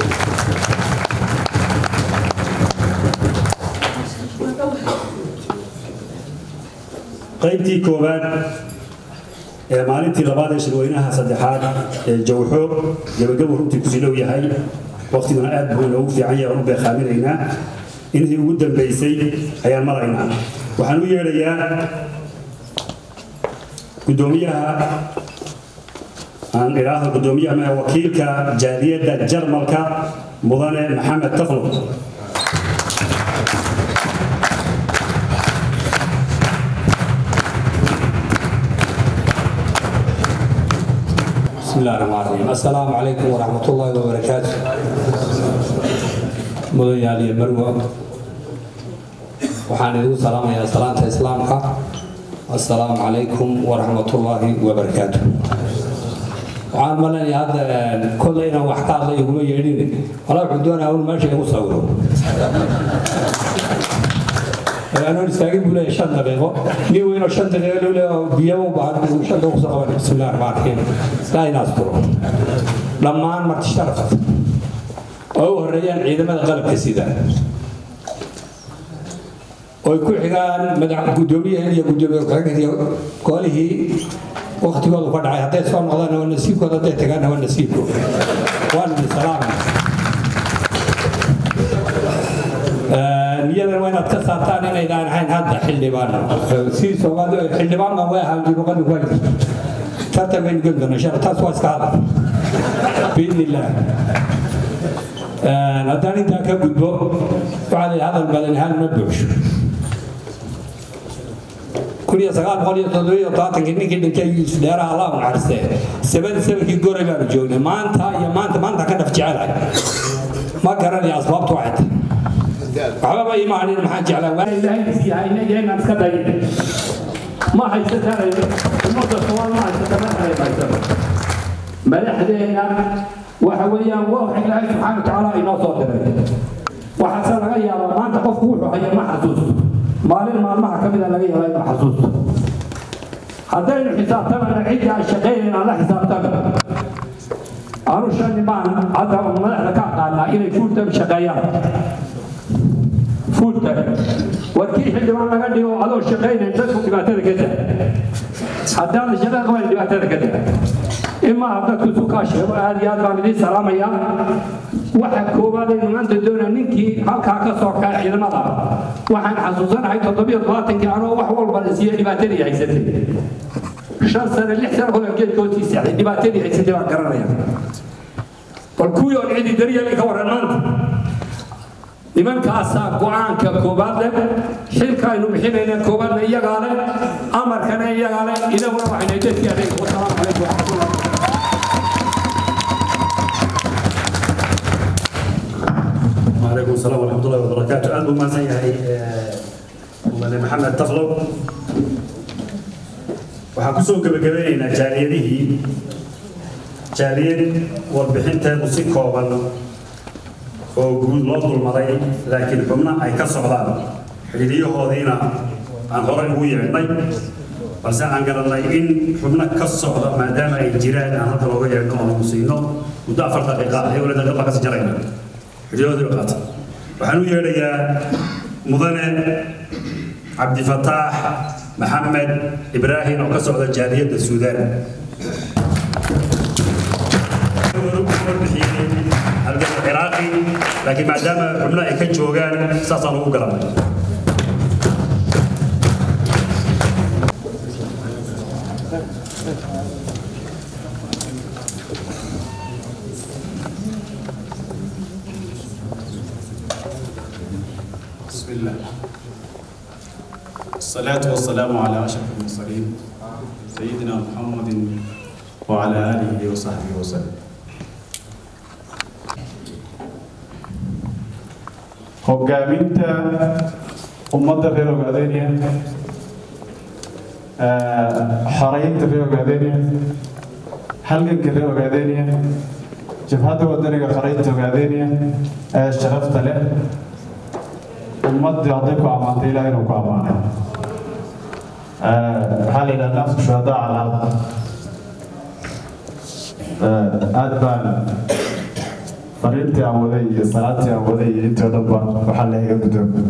qaybtii koowaad ee maalintii labaad ee shirweynaha saddexaad ee jawxo gabagabo runtii kusii dhow yahay waqtiguna aad buu inoogu fiican yahay aan u beekaaminaynaa intii ugu dambaysay ayaan maraynaa waxaan u yeedhayaa gudoomiyaha aan idhaahdo gudoomiyaha wakiilka jaaliyadda jarmalka mudane maxamed taflo بسم الله الرحمن الرحيم السلام عليكم ورحمة الله وبركاته مدن يالي مروة وحان يدو سلام يا سلام إسلامك السلام عليكم ورحمة الله وبركاته waxaan malanaya hadda kolle inaan wax ka hadla iguma yeedhin walaa wuxuu doonaya un meesha igu sawiro anoon istaagin buu leeyahay shan daqiiqo nin weynoo shan daqiiqo loo leeyahay biyaba u baahan buu shan daqiiqo soo qaban bismillahi raxmaan raxiim saa inaas turo dhammaan marti sharafta oo u horeeyaan ciidamada qalabka sida oy ku xigaan madax guddoomiyahan iyo guddoomiye ku-xigeenka iyo golihii waktigoodu ka dhacay hadday soo noqdaan waa nasiibkooda hadday tagaanna waa nasiibkooda waan idin salaamay niyadan waa inaad ka saartaan inaydaan ahayn hadda xildhibaan si soomaali xildhibaan baan way ahaan luqadu waa jirta tartan baynu geli doonaa insha taas waa iska hadal biidni illaah haddaan intaa ka gudbo waxaa la hadal badan ahaan ma buuxsho kun iyo sagaal boqol iyo toddobiyo todobaatankii ninkii dhintay yuusuf dheeraha allah u naxariistee sabadii sabadkii goray baanu joognay maanta iyo maanta maanta ka dhaf jecelahay ma garanaya asbaabtu waxay tahay waxba ma imaanin maxaan jeclaa ilaahaysiiyahaynageennaan iska dayin ma haysataan ummadda soomaal ma haysata madaxday haysato madaxdeena waxa weeyaan waa ilaahay subxaana watacaala inoo soo diray waxaase laga yaabaa maanta qofku wuxuu haya ma xasuusto maalin maalmaha ka mida laga yaabaa inuu xasuusto haddaynu xisaabtamana cidda aan shaqaynayn aan la xisaabtana anu shani baan hadda madaxda ka aqaanaa inay fuultan shaqeeyaan fuultan warkii xildhibaan laga dhigo adoo shaqaynayn dadku dhibaatada ka daa haddaan shaqada qaban dhibaatada ka daa imaa dadku sukaa sheego aad iyo aad baan idiin salaamayaa waxa koowaad aynu maanta doonaa ninkii halkaa ka soo kaca ciidamada waxaan xasuusanahay toddobiyo todobaatankii anoo wax walba la siiye dhibaatadii haysatay shan sane lix sane holan geedka hoosii seexday dhibaatadii haysatay baan garanaya bal kuwii oon cidi daryeeli ka waran maanta nimankaasaa go-aanka koobaad leh xilka aynu bixinayna koobaadna iyagaa leh amarkana iyagaa leh inaguna waxayna dadkii adeeg wasalaamu calaykum waraxmatullah وعليكم السلام ورحمة الله وبركاته أنا ما زي هاي مدن محمد تفلو waxaan kusoo gebagabaynaynaa jaaliyadihii jaaliyad warbixinteedu si kooban oo guud loo dulmaday laakiin xubno ay ka socdaan xidhiidyahoodiina aan horey ugu yeedhnay balse aan garannay in xubno ka socda maadaama ay jiraan aan hadda looga yeedhno oo nagu siino muddo afar daqiiqa ah wala daqiiqa kasi jarayna xidhiidyahoodii qaata waxaan u yeedhayaa mudane cabdifataax maxamed ibraahim oo ka socda jaaliyadda suudaan halganka ciraaqi laakiin maadaama xubno ay ka joogaan saasaan ugu galanay بسم الله الصلاة والسلام على أشرف المرسلين سيدنا محمد وعلى آله وصحبه وسلم hogaaminta ummadda reer ogaadeniya xoreynta reer ogaadeniya halganka reer ogaadeniya jabhadda wadaniga xoreynta ogaadeniya ee sharafta leh ummadii hadday ku ammaantay ilaah inuu ku ammaanay waxaa la yidhaha naasu shuhadaa cala aad baan fariintii aan waday iyo salaadtii aan waday iyo intii o dhan ba waxaa leeyaga gudoomiye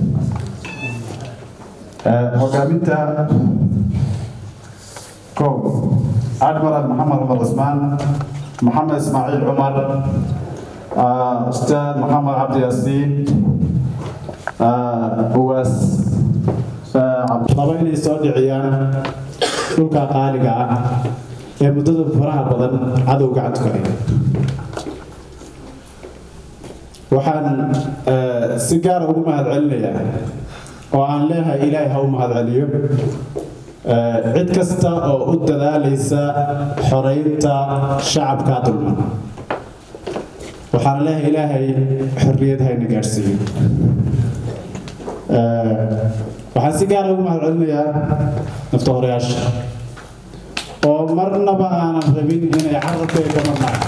hogaaminta kow admiral maxamed cumar cusmaan maxamed ismaaciil cumar ustaad maxamed cabdi yaasiin uwaas laba inay soo dhiciyaan dhulka qaaliga ah ee muddada faraha badan cadow gacanta ku haya waxaan si gaara ugu mahadcelinayaa oo aan leeyahay ilaahay ha u mahadceliyo cid kasta oo u dadaalaysa xoreynta shacabka dulman waxaan leeyahay ilaahay xorriyad hayna gaadhsiiyo waxaan si gaara ugu mahadcelinayaa nafta horeyaasha oo marnaba aanan rabin inay carabkay ka marnaan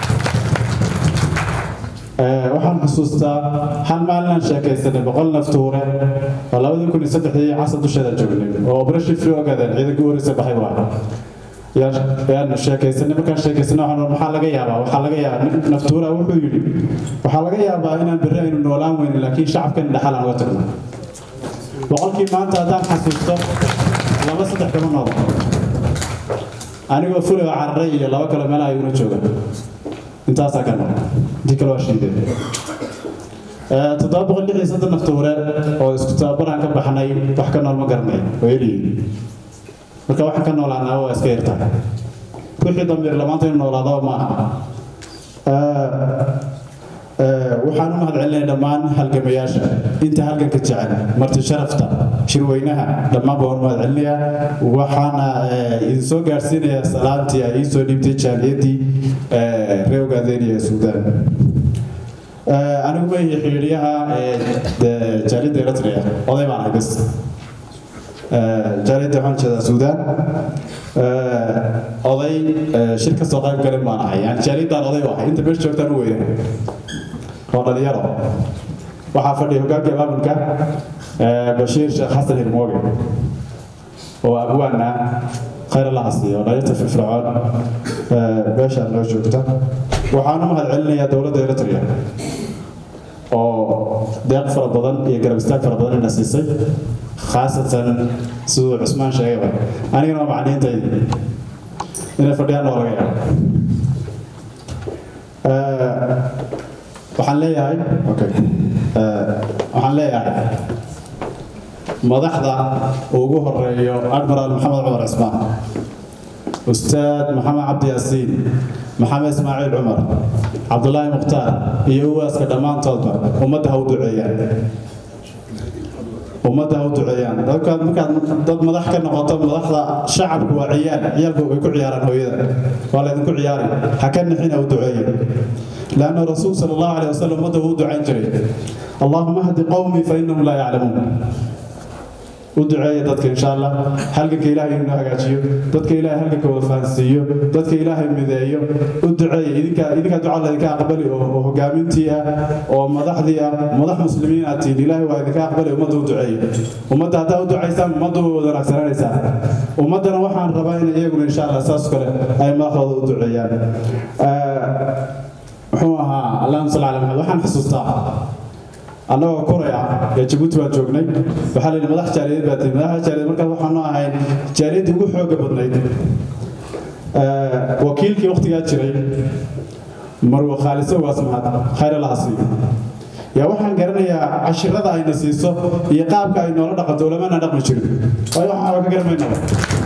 waxaan xusuustaa hal maalinaan sheekaysanay boqol naftuure oo labadii kun iyo saddexdii casar dusheeda joognay oo operation free ogaadeen ciidankii u horeysa baxay waa yaan sheekaysanay markaan sheekaysanay waxaan maxaa laga yaabaa waxaa laga yaabaa naftuura wuxuu yidhi waxaa laga yaabaa inaan berri aynu noolaan weynin laakiin shacabkan dhaxal aan uga tagno boqolkii maanta haddaan xasuusto laba saddex kama noolo anigoo fulay oo cararay iyo laba kale meelaha iguna jooga intaasaa ka nool intii kale waa shiideen toddoba boqol lix iyo soddon naftuure oo isku tababaraan ka baxnay wax ka nool ma garanay oo eliyiin marka waxaan ka noolaanaa waa iska yartahay wixii dambeer lamaanta inu noolaado ma aha waxaan u mahadcelinay dhammaan halgamayaasha inta halganka jecel marti sharafta shirweynaha dhammaan baan u mahadcelinayaa waxaana idin soo gaarsiinayaa salaantii ay iisoo dhiibtay jaaliyadii reer ogaadeniya ee suudaan anigu ma ihi xiriiryaha jaaliyadda eritrea oday baan ahay bas jaaliyadda waxaan jeedaa suudaan oday shir ka soo qayb galin baan ahay yani jaaliyaddaan oday u ahay inta meesha joogtaan u weyna oo dhalinyaro waxaa fadhiya hoggaanka maamulka bashiir sheekh xasan hirmooge oo abwaana khayr allaha siiyo dhalinyarta firfircoon meeshaan noo joogta waxaan u mahadcelinayaa dowladda eritrea oo deeq fara badan iyo garab istaag fara badan ina siisay khaasatan siduu cusmaan sheegayba anigana waa macniintaydi inay fadhiyaan oo laga yaabo waxaan leeyahay okay waxaan leeyahay madaxda ugu horeeyo admiral maxamed cumar cismaan ustaad maxamed cabdi yaasiin maxamed ismaaciil cumar cabdulaahi mukhtaar iyo uwaaska dhammaantoodba ummadda ha u duceeyaan ummadda ha u duceeyaan dadkaad markaad dad madax ka noqoto madaxda shacabku waa ciyaal ciyaalku way ku ciyaaraan hooyada waa laydinku ciyaari ha ka nixin ha u duceeya لأن الرسول صلى الله عليه وسلم مده دعاء جري اللهم اهد قومي فإنهم لا يعلمون ودعاية dadka insha Allah halka ilaahay inuu hagaajiyo dadka ilaahay halka ka wafaansiiyo dadka ilaahay mideeyo u duceeyo idinka idinka duca la idinka aqbali oo hogaamintii ah oo madaxdii ah madax muslimiin ah tiin ilaahay waa idinka aqbali ummadda u duceeyo ummadda haddaa u ducaysaan ummaddu way wada wanaagsananaysaa ummaddana waxaan rabaa in iyaguna insha Allah saas kale ay madaxdooda u duceeyaan muxuu ahaa allahuma salli ala maxamed waxaan xusuustaa annagoo koray ah ee jabuuti baan joognay waxaa la yidhi madax jaaliyad baa tihi madaxa jaaliyad markaas waxaanu ahayn jaaliyaddii ugu xooga badnayd wakiilkii waqtigaa jiray marwo khaaliso waas mahad khayr allaha siiyo yaa waxaan garanayaa cashirada ayna siiso iyo qaabka ay noola dhaqanto ulamana dhaqmi jirin waayo waxaan ka garamaynaba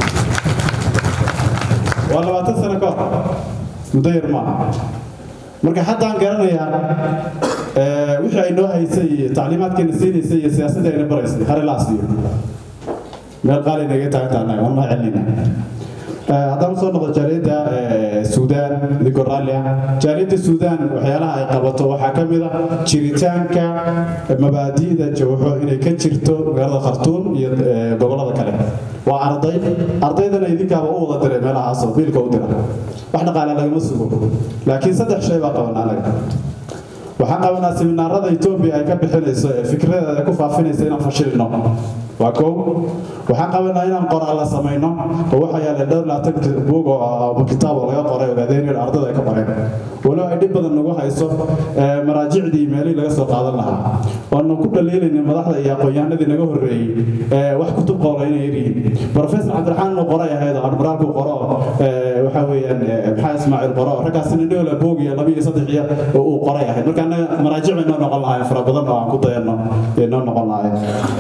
waa labaatan sano ka hor muddo yar maaha marka haddaan garanayaa wixii ay noo haysay iyo tacliimaadkeena siinaysay iyo siyaasadda ayna baraysay hare laa siiyo meel qaali naga taagantaanahay waan noo celinayna haddaan soo noqdo jaaliyadda suudaan idinkoo raalli ah jaaliyadda suudaan waxyaalaha ay qabato waxaa ka mid ah jiritaanka mabaadi'da jawxo inay ka jirto magaalada khartuum iyo gobollada kale waa arday ardaydana idinkaaba u wada diray meelahaasoo biilka u dira wax dhaqaale lagama sugo laakiin saddex shay baa qaban anaga waxaan qabanaa seminaarada etoobiya ay ka bixinayso ee fikradeeda ku faafinaysa inaan fashilino waa kow waxaan qabanaa inaan qoraalla samayno oo waxaa yaala dhowr laatan buug oo kitaab oo laga qoray ogaadeen in ardada ay ka qoreen walow ay dhib badan nagu hayso maraajicdii meelihii laga soo qaadan lahaa waanu ku dhaliilayna madaxda iyo aqoon-yahanadii naga horreeyey wax kutub qowla inay yaryihiin professor cabdiraxmaan inuu qoray ahayd oo admiraalku qoro waxaa weeyaan maxaa ismaaciil qoro raggaasina dhola boog iyo laba iyo saddex iyo uu qoray ahayd marka annaga maraajic bay noo noqon lahaayeen fara badan oo aan ku dayanno bay noo noqon lahaayeen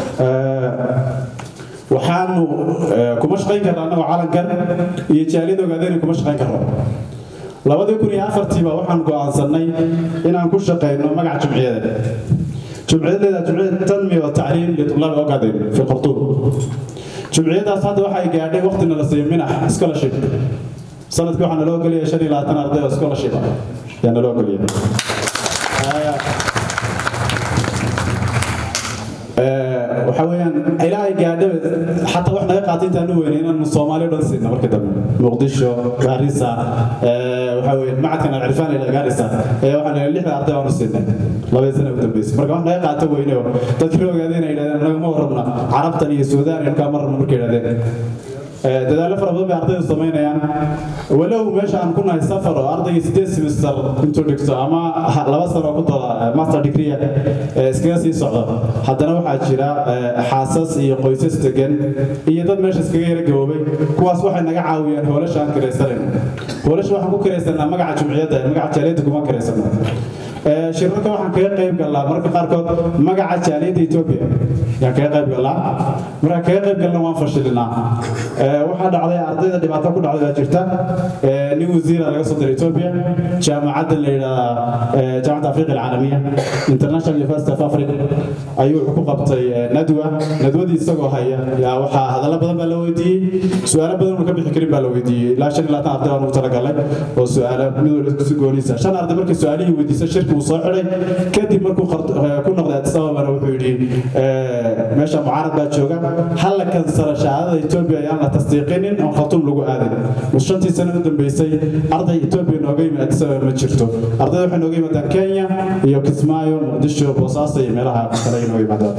waxaanu kuma shaqayn karna annagoo calankan iyo jaaliyada ogaadeen kuma shaqayn karno labadii kun iyo afartiiba waxaan go'aansannay inaan ku shaqayno magaca jumciyadeed jumciyadeeda jumciyada tanmiya wa tacliim litulaab ogaadeen fi qurtuub jumciyadaas hadda waxay gaadhay waqtina la siiyo minax scholarship sanadkii waxaa naloo geliyay shan iyo labaatan arday oo scholarship ah yaa naloo geliyay waxa weeyaan ilaahay gaadhaba xataa wax naga qaatay intaan u weynay inaanu soomaali dhan siina markii dambe muqdisho gaarisa waxa weeye macadkan alcirfaan ila gaarisa ee waxaan leeyahay lixda arday baanu siinay labadii sano ugu dambeysay marka wax naga qaata weyne oo dadkii la ogaadeen ay yidhahdeen nagama warrabna carabtan iyo suudaan iyo halkaa ma rabna markay yidhahdeen dadaallo fara badan bay ardaydu samaynayaan walow meesha aan ku nahay safar oo ardaygii sideed semester intuu dhigto ama laba sano ku dala master degree iskaga sii socdo haddana waxaa jira xaasas iyo qoysas degan iyo dad meesha iskaga yara gaboobay kuwaas waxay naga caawiyaan hoolasha aan kiraysanan hoolasha waxaan ku kiraysanaa magaca jumciyadda magaca jaaliyadda kuma kiraysano shirarka waxaan kaga qayb galnaa marka qaarkood magaca jaaliyadda etoobiya yaan kaga qayb galnaa markaan kaga qayb galna waan fashilinaa waxaa dhacday ardayda dhibaato ku dhacday baa jirta nin wasiira laga soo diray etoobiya jaamacadda la yidhaahdaa jaamacadda afriqa alcaalamiya international university of africa ayuu wuxuu ku qabtay nadwa nadwadii isagoo haya yaa waxaa hadallo badan baa la weydiiyey su-aalo badan uu ka bixi karin baa la weydiiyey ilaa shan iyo labaatan arday baan ugu talagalay oo su-aalo mid walba si gooniisa shan arday markii su-aalihii weydiisa shirki uu soo xidhay kadib markuu ku noqday addis ababana wuxuu yidhi meesha mucaarad baa jooga halla kansala shahaadada etoobiya ayaan la tasdiiqinin oo khatuum lagu aaday mus shantii sano u dambeysay arday etoobiya nooga yimid addis ababa ma jirto ardayda waxay nooga yimaadaan kenya iyo kismaayo muqdisho boosaaso iyo meelaha kale ay nooga yimaadaan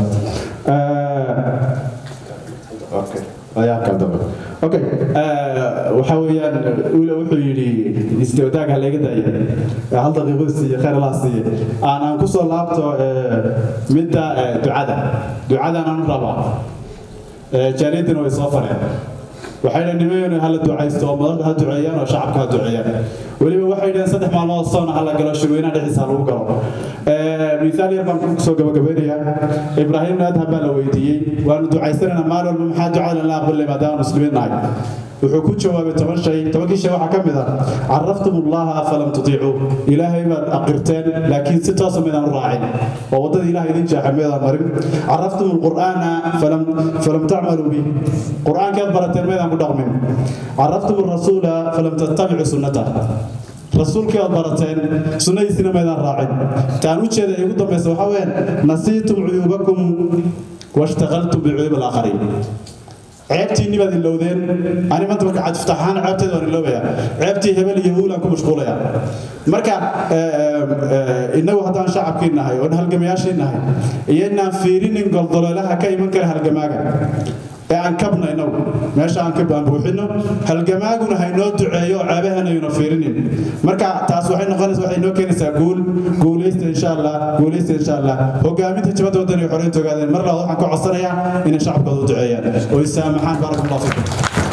okay waxa weeyaan wiila wuxuu yidhi istawdaag ha laga daaya hal daqiiqo siiye khayr allah siiye aan aan kusoo laabto midda ducada ducadan aan rabaa jaariyaddina way soo fareen waxay dhaheen nimaynu hala ducaysto oo madaxda ha duceeyaan oo shacabka ha duceeyaan weliba waxay dhaheen saddex maalmood soona hala galo shirweynaha dhexdiisa ha lagu galo misaal yar baan kusoo gabagabeynayaa ibraahim naadha baa la weydiiyey waanu ducaysanaynaa maalin walba maxaa ducada la aqbalay maadaama muslimiin nahay wuxuu ku jawaabay toban shay tobankii shay waxaa ka mid ah caraftum allaha falam tutiicuu ilaahay baad aqirteen laakiin si toosa midaan u raacin oo waddada ilaah idin jeexa meedaan marin caraftum alqur'aana falam falam tacmaluu bih qur'aankaad barateen meedaan ku dhaqmin caraftum alrasuula falam tattabicu sunnatah rasuulkii ood barateen sunnadiisina maydaan raacin taan u jeeda igu dambaysa waxaa weyaan nasiitum cuyuubakum washtaqaltum bicuyuub alaakhariin ceebtiinni baad ilowdeen ani maanta marka cadfutaxaan ceebteeda waan iloobayaa ceebtii hebel iyo huulaan ku mashquulaya marka innagu haddaan shacabkii nahay oon halgamayaashii nahay iyo inaan fiirinin goldoleelaha ka iman kara halgamaaga ee aan kabna inagu meesha aan ka aan buuxino halgamaaguna haynoo duceeyo oo ceebahanayuna fiirinin marka taas waxay noqonaysa waxay noo keenaysaa guul guulaysta insha allah guulaysta insha allah hogaaminta jabadda waddan iyo xoreynta ogaadeen mar labaad waxaan ka codsanayaa inay shacabkooda u duceeyaan oo isaamaxaan baaraka allahu fiikum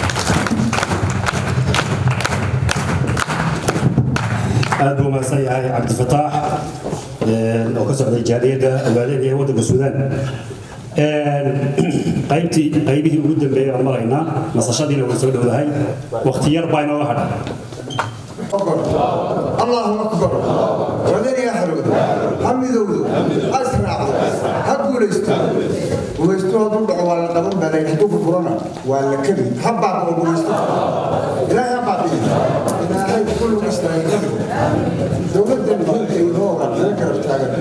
aad buu mahadsan yahay cabdifataax oo ka socday jaaliyadda ogaadeen ee waddanka suudaan qaybtii qaybihii ugu dambeeyay baan maraynaa nasashadiina way soo dhowdahay waqti yar baa inooga hadha الله أكبر ودني يا حلود حمدوا أسرع هقول استو ويستو هذول ولا قبل بلا يحبوا كورونا ولا كذي حبا بقول استو لا يا بعدي لا هاي كل مستعد دولة الملك يدور ذكر تاعك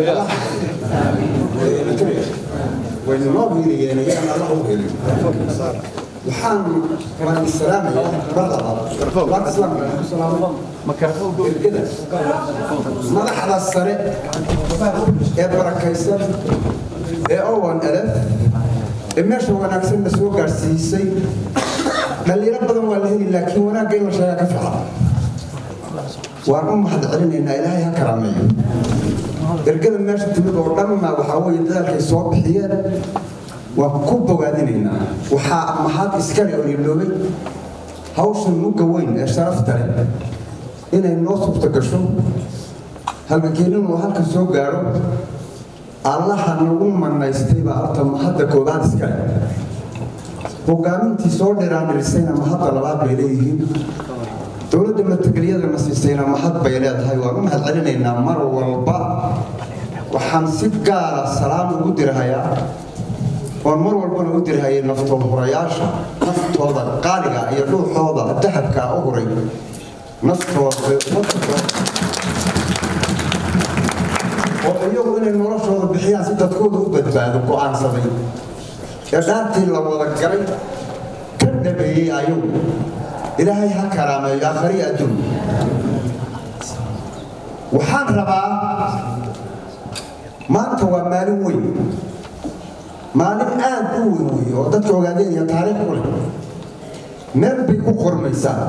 وإن ما بيني يعني أنا الله بيني waxaan waan salaamaya barada waan islaamka madaxda sare ee barakaysan ee owan alaf ee meesha wanaagsan la soo gaarsiisay dhalinyaro badan waa la heli laakiin wanaagga in la sheegaa ka fiican waan u mahad celinaynaa ilaahay ha karaameeyo ergada meesha timid oo dhanna waxaa weeye dadaalkay soo bixiyeen waan ku bogaadinaynaa waxaa mahad iskale oo iloobay hawshan mugga weyn ee sharafta leh inay noo suurta gasho halgankeeninu halka soo gaadho allaha nagu manaystay baa horta mahadda koobaad iskale hogaamintii soo dhiraandhirisayna mahadda labaad bay leeyihiin dowladda matageliyadana siisayna mahad bay leedahay waan u mahad celinaynaa mar walba waxaan si gaara salaam ugu dirahayaa oon mar walbana u dirhayay naftood hurayaasha naftooda qaaliga iyo dhuuxooda dahabka u huray naftooda oo iyagu inay noloshooda bixiyaan si dadkooda u badbaado go'aansaday ee dhaartii la wada galay ka dhabeeyey ayagu ilaahay ha karaameeyo aakhari adduun waxaan rabaa maanta waa maalin weyn maalin aad u weyn wey oo dadka ogaadeen iyo taariikh u leh meel bay ku qormaysaa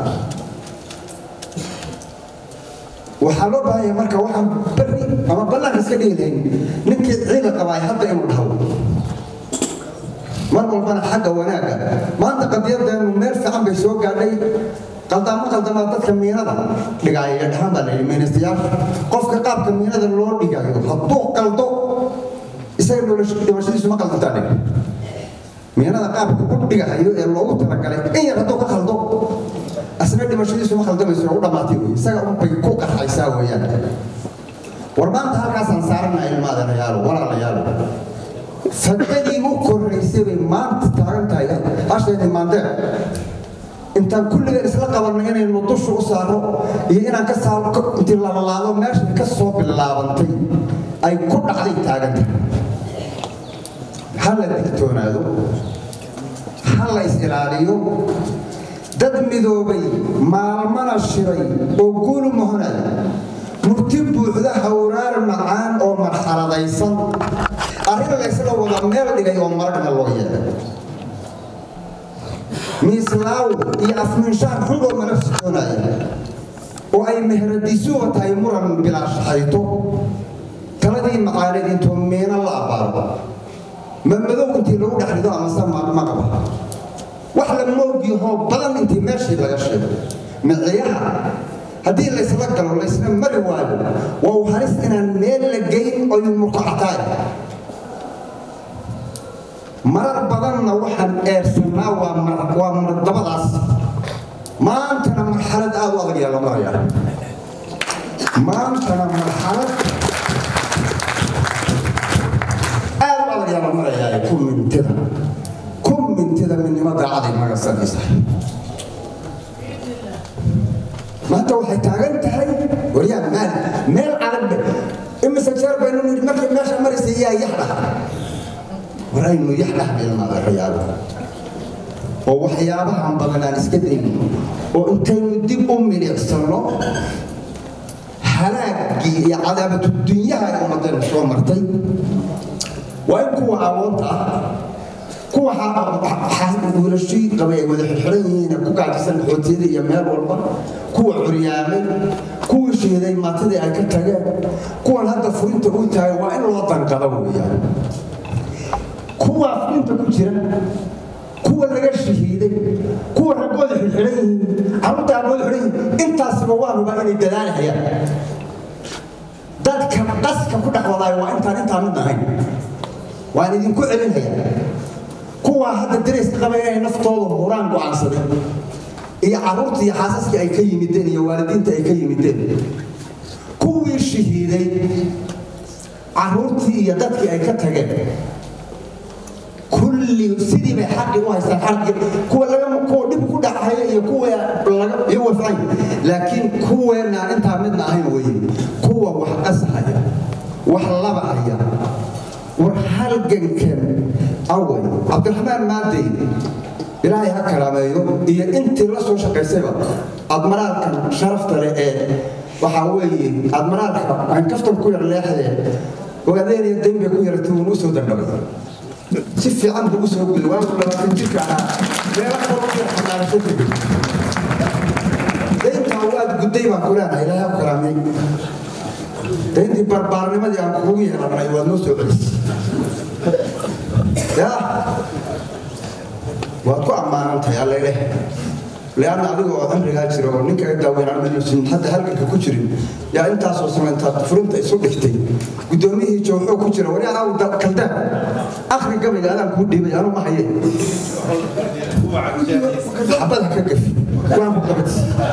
waxaa loo baahanya marka waxaan beri ama ballanka iska dhigi lahayn ninkii ciila qabaay hadda inuu dhaho mar walbana xagga wanaagga maanta qadiyadeenu meel fiican bay soo gaadhay qaldaamo qaldamaa dadka miinada dhigaaya iyo dhaxan baa layidhi miinastayaasha qofka qaabka miinada loo dhigayo hadduu qaldo isaga dhimashadiisu ma qaldantaan miinada qaabka u dhigahayo ee loogu talagalay in yar hadduu ka qaldo asna dhimashadiisu ma qaldamayso u dhammaatay wey isaga unbay ku qaxaysaa weeyaan war maanta halkaasaan saarana ilmaadanayaalo walaalayaalo fadadii u koraysay bay maanta taagan tahay hasheeni maandeer intaan kulligeen isla qabanno inaynu dusha u saaro iyo inaan ka saaro intii lalalaado meeshay ka soo bilaabantay ay ku dhacday taagan tahay ha la digtoonaado ha la is ilaaliyo dad midoobay maalmana shiray oo guulu mohonay murti buuxda hawraar macaan oo marxaladaysan arrin laysla wada meel dhigay oo maragna loo yeelay miislaaw iyo afminshaan xun oo mala soconaya oo ay meheradiisuba tahay muran bilaashxayto taladii macaaneed intuu miino la abbaaro ma madow intii lagu dhex rido amase ma qaba wax la moogiyahoo badan intii meeshii laga sheego miciyaha haddii laysla galo laysla mari waayo waa u halis inaan meel la geyn oy murkacataay marar badanna waxaan eersanaa waa mardabadaas maantana marxalad aad u adag yaa la maraya maantana marxalad aad u adag yaa la marayaa ku mintida ku mintida midnimo daacaday magasanaysa maanta waxay taagan tahay waryaa maal meel adag imise jeer baynu nidhi markay meesha maraysa yaa yax dhaha war aynu yax dhahbilmaadayaalo oo waxyaabahan badan aan iska dayno oo intaynu dib u milicsano halaagii iyo cadaabatu dunyaha ay ummadaynu soo martay waa in kuwa awoonta ah kuwa wiilashii qabay ay wada xirxiran yihiin ku gaajisan xootiyada iyo meel walba kuwa curyaamay kuwii shiiday maatadii ay ka tageen kuwan hadda furinta u taagay waa in loo danqada weeyaan kuwa furinta ku jira kuwa laga shahiiday kuwa raggooda xirxiran yihiin carruurta aabooda xiran yihiin intaasiba waa rubaa inay dadaalhayaan dadka qaska ku dhex wadaayo waa intaan intaa mid ahayn waan idinku celinhayaa kuwaa hadda darayska qabay inay naftooda huraan go'aansaday iyo carruurtii iyo xaasaskii ay ka yimideen iyo waalidiinta ay ka yimideen kuwii shahiiday carruurtii iyo dadkii ay ka tageen kulli sidii bay xaqi u haystaan xaqi kuwa laga kuwa dhib ku dhacaya iyo kuwa laga iyo wafcay laakiin kuweenaan intaa midna ahayn weye kuwa wax qasahaya wax labahaya war halgankan away cabdiraxmaan maadey ilaahay ha karaameeyo iyo intii la soo shaqaysayba admaraalkan sharafta leh ee waxaa weeye admaraalka aan kaftan ku yar leexdee ogaadeenaya dayn bay ku yaratay uun u soo dandhabay si fiican buu u soo geli waagu labaatan jirka ahaa meelo kale u yar xanaanasho ku geli dayntaa waad gudday baan ku leenahay ilaahay ha karaamey dayntii barbaarnimadii aan kugu yeelanay waad noo soo celisay ya waad ku ammaanantahay alleleh leanna adiga oo cimrigaa jira oo ninkaga daaweynaan hadda halganka ku jirin yaa intaasoo sano intaad furinta isu dhigtay guddoomiyihii jooxoo ku jira wari anaa kaldaan akhri gabayga adaan kuu dhiibay anu ma haye xabada ka gafi waan ku qabad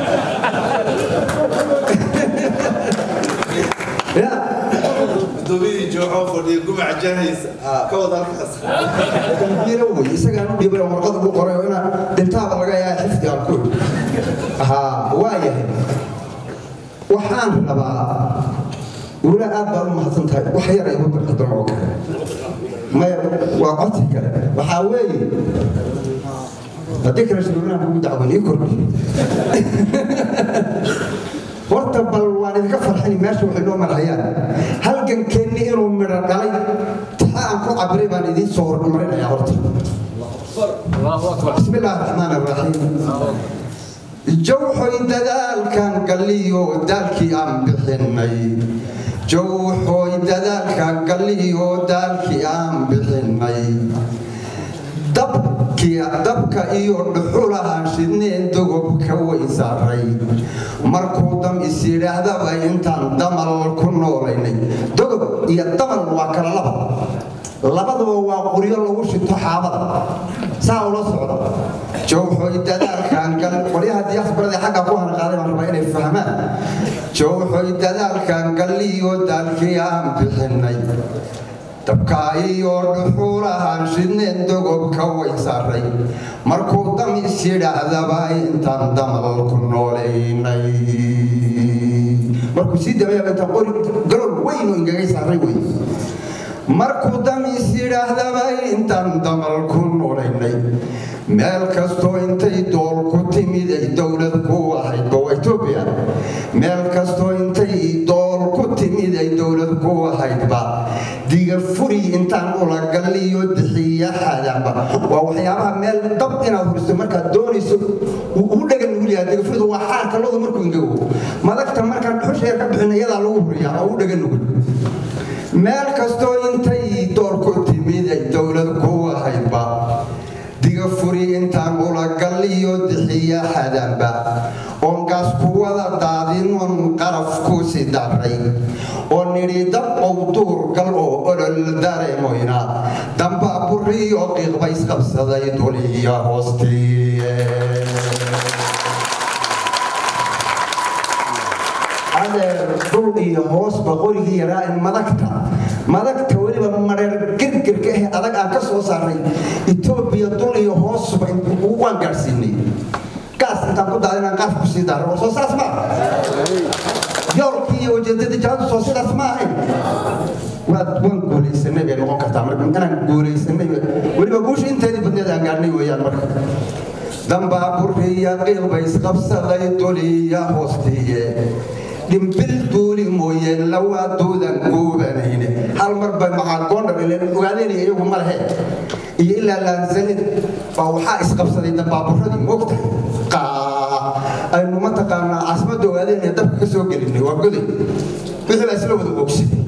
ya guddoomiyihii jooxoo fadhiya gumac jahaysa ka wada halkaas dambiilo wey isagaan u dhiibay warqad ugu qoray oo inaan dhintaaba laga yahay xifdi aan ku haa waa yahay waxaan rabaa wala aad baad u mahadsan tahay wax yar igu darxadan oo kale maya waa codsi kale waxaa weeye haddii kale shuruunaha kugu dacwan ii kordhi horta bal waan idinka farxini meesha waxay noo marhayaan halgankeenni inuu midho dhalay taa aan ku cabiray baan idiin soo hormarinayaa horta bismi illaahi raxmaan raxiim jawxoy dadaalkan galliyo daalkii aan bixinay jawxoy dadaalkan galliyo daalkii aan bixinay dabka iyo dhuxulaha shidneen dogobka way saaray markuu dam is yidhaahdaba intaan damal ku noolaynay dogob iyo damal waa kala laba labadaba waa quryo lagu shito xaabada saa ula socda jawxoy dadaalkan gal qolyaha diyaasbarada xagga ku hanaqaaday baan rabaa inay fahmaan jawxoy dadaalkan galliyo daalkii aan bixinay dabka iyo dhuxulahan shidneen dogobka way saaray markuu dam is yidhaahdaba intaan damal ku noolaynay markuu sii dabayaba intaan qori galol weyn oo ingagay saaray wey markuu dam is yidhaahdaba intaan damal ku noolaynay meel kastoo intay dool ku timid ay dowlad ku ahayd waa etoobiya meel kastoo intay dool ku timid ay dowlad ku ahaydba diga furi intaan ula galliyo dixiya xaadaanba waa waxyaabaha meel dab inaad huriso markaad doonayso u dhagan nugul yahay diga furidu waa xaarka lodu markuu ingago madagta markaan dhuxusheer ka bixin iyadaa lagu huriyaa oo u dhagan nugul meel kastoo intay dool ku timid ay dowlad ku ahaydba diga furi intaan ula galliyo dixiya xadaanba oongaas ku wada daadinon qaraf ku si daray oo nidhi dab ow duur gal oo olol dareemoyna damba buriyo qiiqba isqabsaday duliya hoostiye adeer dhul iyo hoosba qorigii yaraa in madagta madagta weliba mareer girgirka ah adag aan ka soo saaray etoobiya dul iyo hoosba waan gaadhsiinay gaas intaan ku daada inaan qaaf ku sii daaro soo saas ma yoolkii iyo ujeedadii jahadu soo sidaas ma ahayn waad waan guulaysanay bay noqon kartaa marka inaan guulaysanay weliba guusha inteedii badneed aan gaadhnay weeyaan marka dambaa buriya qiiqba isqabsaday duliya hoostiye dhimbil duuli mooyeen lawaaduudan guubanayne hal mar bay macagoondhar ileen ogaadeynaya iyagu ma lehe iyo ilaa laansalid baa waxaa isqabsaday dambaaburadii moogtahay aynu mataqaanaa caasimadda ogaadeynaya dabka ka soo gelinay waa goday wixii baa isla wada ogsiday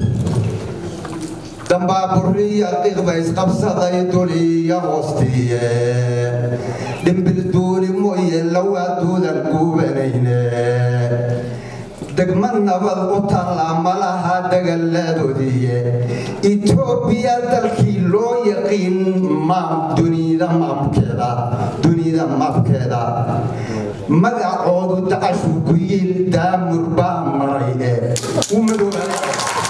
dambaaburiya qiiqba isqabsaday duliya hoostiye dhimbil duuli mooye lawaaduudan guubanayne degma nabad u taallaa malaha dagaladoodiiye etoobiya dalkii loo yaqiin maam dunida maamkeeda dunida maamkeeda magacoodu dacashu ku yiil daamur baa maray ee u madoobaay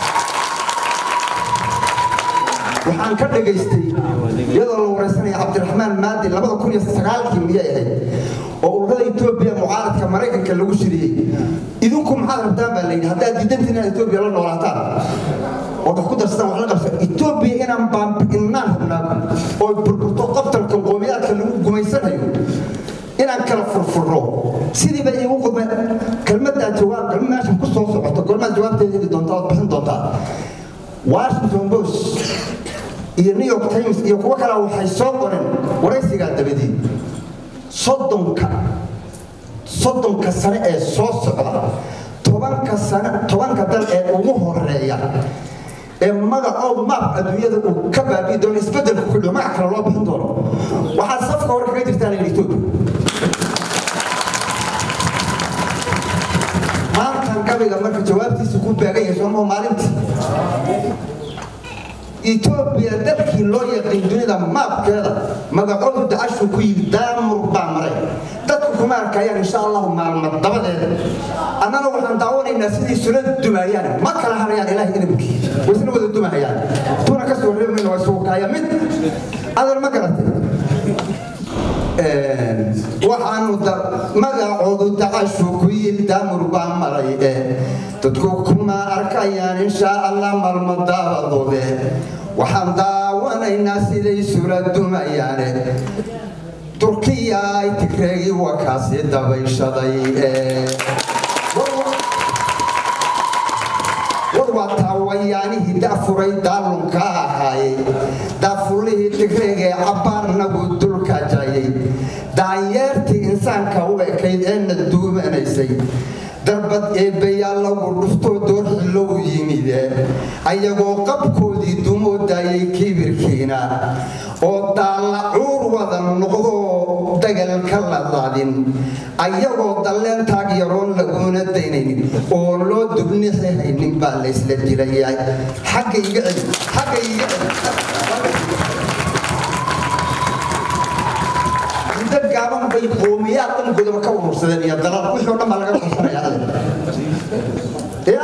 waxaan ka dhagaystay iyadoo la waraysanaya cabdiraxmaan maadi labada kun iyo sagaalkii miyay ahayd oo ururada etoobiya mucaaradka maraykanka lagu shiriyey idinku maxaad rabtaan baa layidhi haddaad diidantiin inaad etoobiya la noolaataan oo wax ku darsataan wax la qabsa etoobiya inaan baambi'innaan rabnaa oo burburto qabtalka qoomiyaadka lagu gumaysanayo inaan kala furfurno sidii bay iigu qudmay kelmaddaa jawaab kelma meeshan ku soo socoto gormaad jawaabteeda heli doontaa ood bixin doontaa washington post iyo new york times iyo kuwo kale waxay soo qoreen waraysigaa dabadii soddonka soddonka sane ee soo socda tobanka sane tobanka dal ee ugu horeeya ee magacoodu maabka adduunyada uu ka baabi'i doono isbeddelka ku dhigo magac kale loo bixin doono waxaa safka hore kaga jirtaa layidhi etoobiya maantan gabiga marka jawaabtiisa ku baagan yahay soomaha maalintii etoobiya dalkii loo yaqiin dunida maabkeeda magacoodu dacashu ku yidhi daamur baa maray dadku kuma arkayaan insha allahu maalma dabadeeda annana waxaan daawanaynaa sidii sula dumayaan ma kala harayaan ilaahay idamkii waysna wada dumahayaan tuuna ka soo reemayna waa suukaaya mid adar ma garatay waxaanu magacoodu dacashu ku yidhi daamur baa maray ee dadku kuma arka deeqayaan inshaa allah malmo daabadoode waxaan daawanaynaa siday sula dumayaane turkiya ay tigreegii wakaasi dabayshaday war waa taawayaanihii daafuray daalunka ahaayey daafurlihii tigreegee cabbaarnagu dulka jayay daanyeertii insaanka u ekayd eena duumanaysay darbad eebbayaa lagu dhuftoo doorxillow yimide ayagoo qabkoodii dumoo daayay kibirkiina oo daalla cuur wada noqdoo dagal ka ladlaadin ayagoo dalleen taag yaroon laguna daynaynin oo loo dubnixi haynin baa laysla dilayaa xagga iga celi xagga iga celi muddo gaaban bay qoomiyaad dhan godoba ka urursadeen iyo dalal wixii oo dhan baa laga qabsanaya alle ya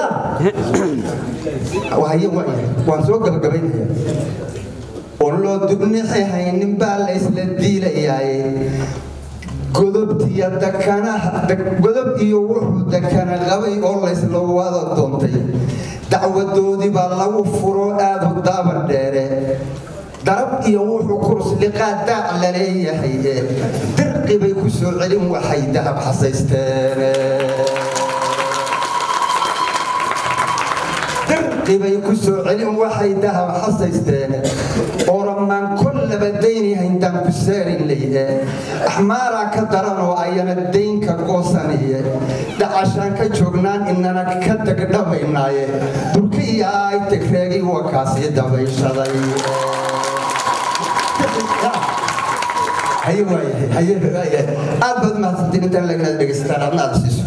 wahaye waayahay waan soo gabagabaynaya oo loo dubnixi haynin baa laysla diilayaaye godobtiyo dakanaha godob iyo wuxuu dakana qabay oo laysla wada doontay dacwadoodii baa lagu furo aadu daaban dheere darab iyo wuxuu kurs liqaa daac la leeyahay dirqi bay ku soo celin waxay dahab xasaysteen dirqibay ku soo celin waxay dahab xasaysteen oramaan kollaba daynihayntaan ku saarin leyhe axmaaraa ka daran oo ayana daynka goosaniye dhacashaan ka joognaan inana ka degdhabaynaaye durkiya ay tegreegay wakaasii dabayshaday haye waayahay haye waayahay aad baad mahadsantiin intaan laganaad dhegaysataan adna aad siiso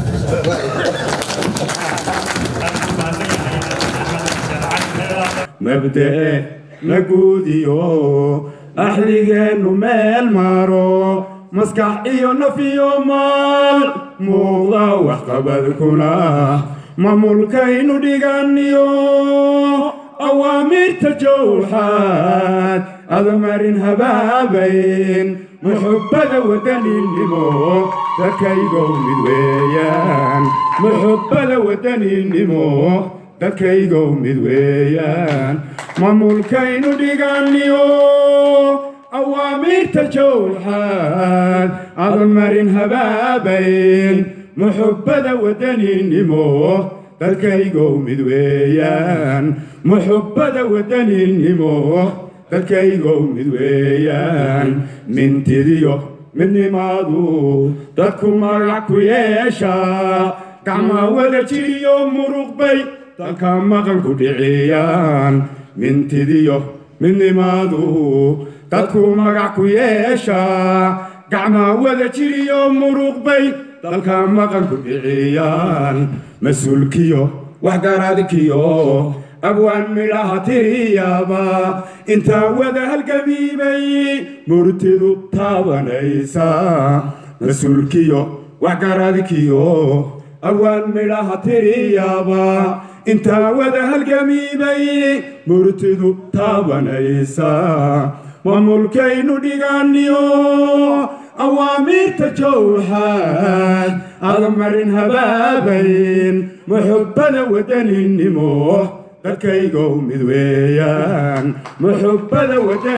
mabda'e la guudiyo axligeennu meel maro maskax iyo naf iyo maal muuqda waxqabadkuna mamulkaynu dhiganiyo awaamirta jowxaad adamarin habaabayn muxubbada wadaninimo dadkaygow mid weeyaan muxubbada wadaninimo dadkaygow mid weeyaan mamulkaynu dhiganiyo awaamirta jowxaad adamarin habaabayn muxubbada wadaninimo dadkaygow mid weeyaan muxubbada wadaninimo dadkaygow mid weeyaan mintidiyo midnimaadu dadku magac ku yeeshaa gacmaa wada jiriyo muruqbay dalka maqan ku dhiciyaan mintidiyo midnimaadu dadku magac ku yeeshaa gacmaa wada jiriyo muruqbay dalka maqan ku dhiciyaan mas-uulkiyo waxgaradkiyo abwaan midhaha tiriyaba intaa wada halgamiibay murtidu taabanaysa mas-uulkiyo waxgaradkiyo abwaan midhaha tiriyaba intaa wada halgamiibay murtidu taabanaysa mamulkaynu dhiganiyo awaamirta jowxaad adamarin habaabayn muxubbada wadaninimo dadkaygow mid weeyaan muxubbada wadan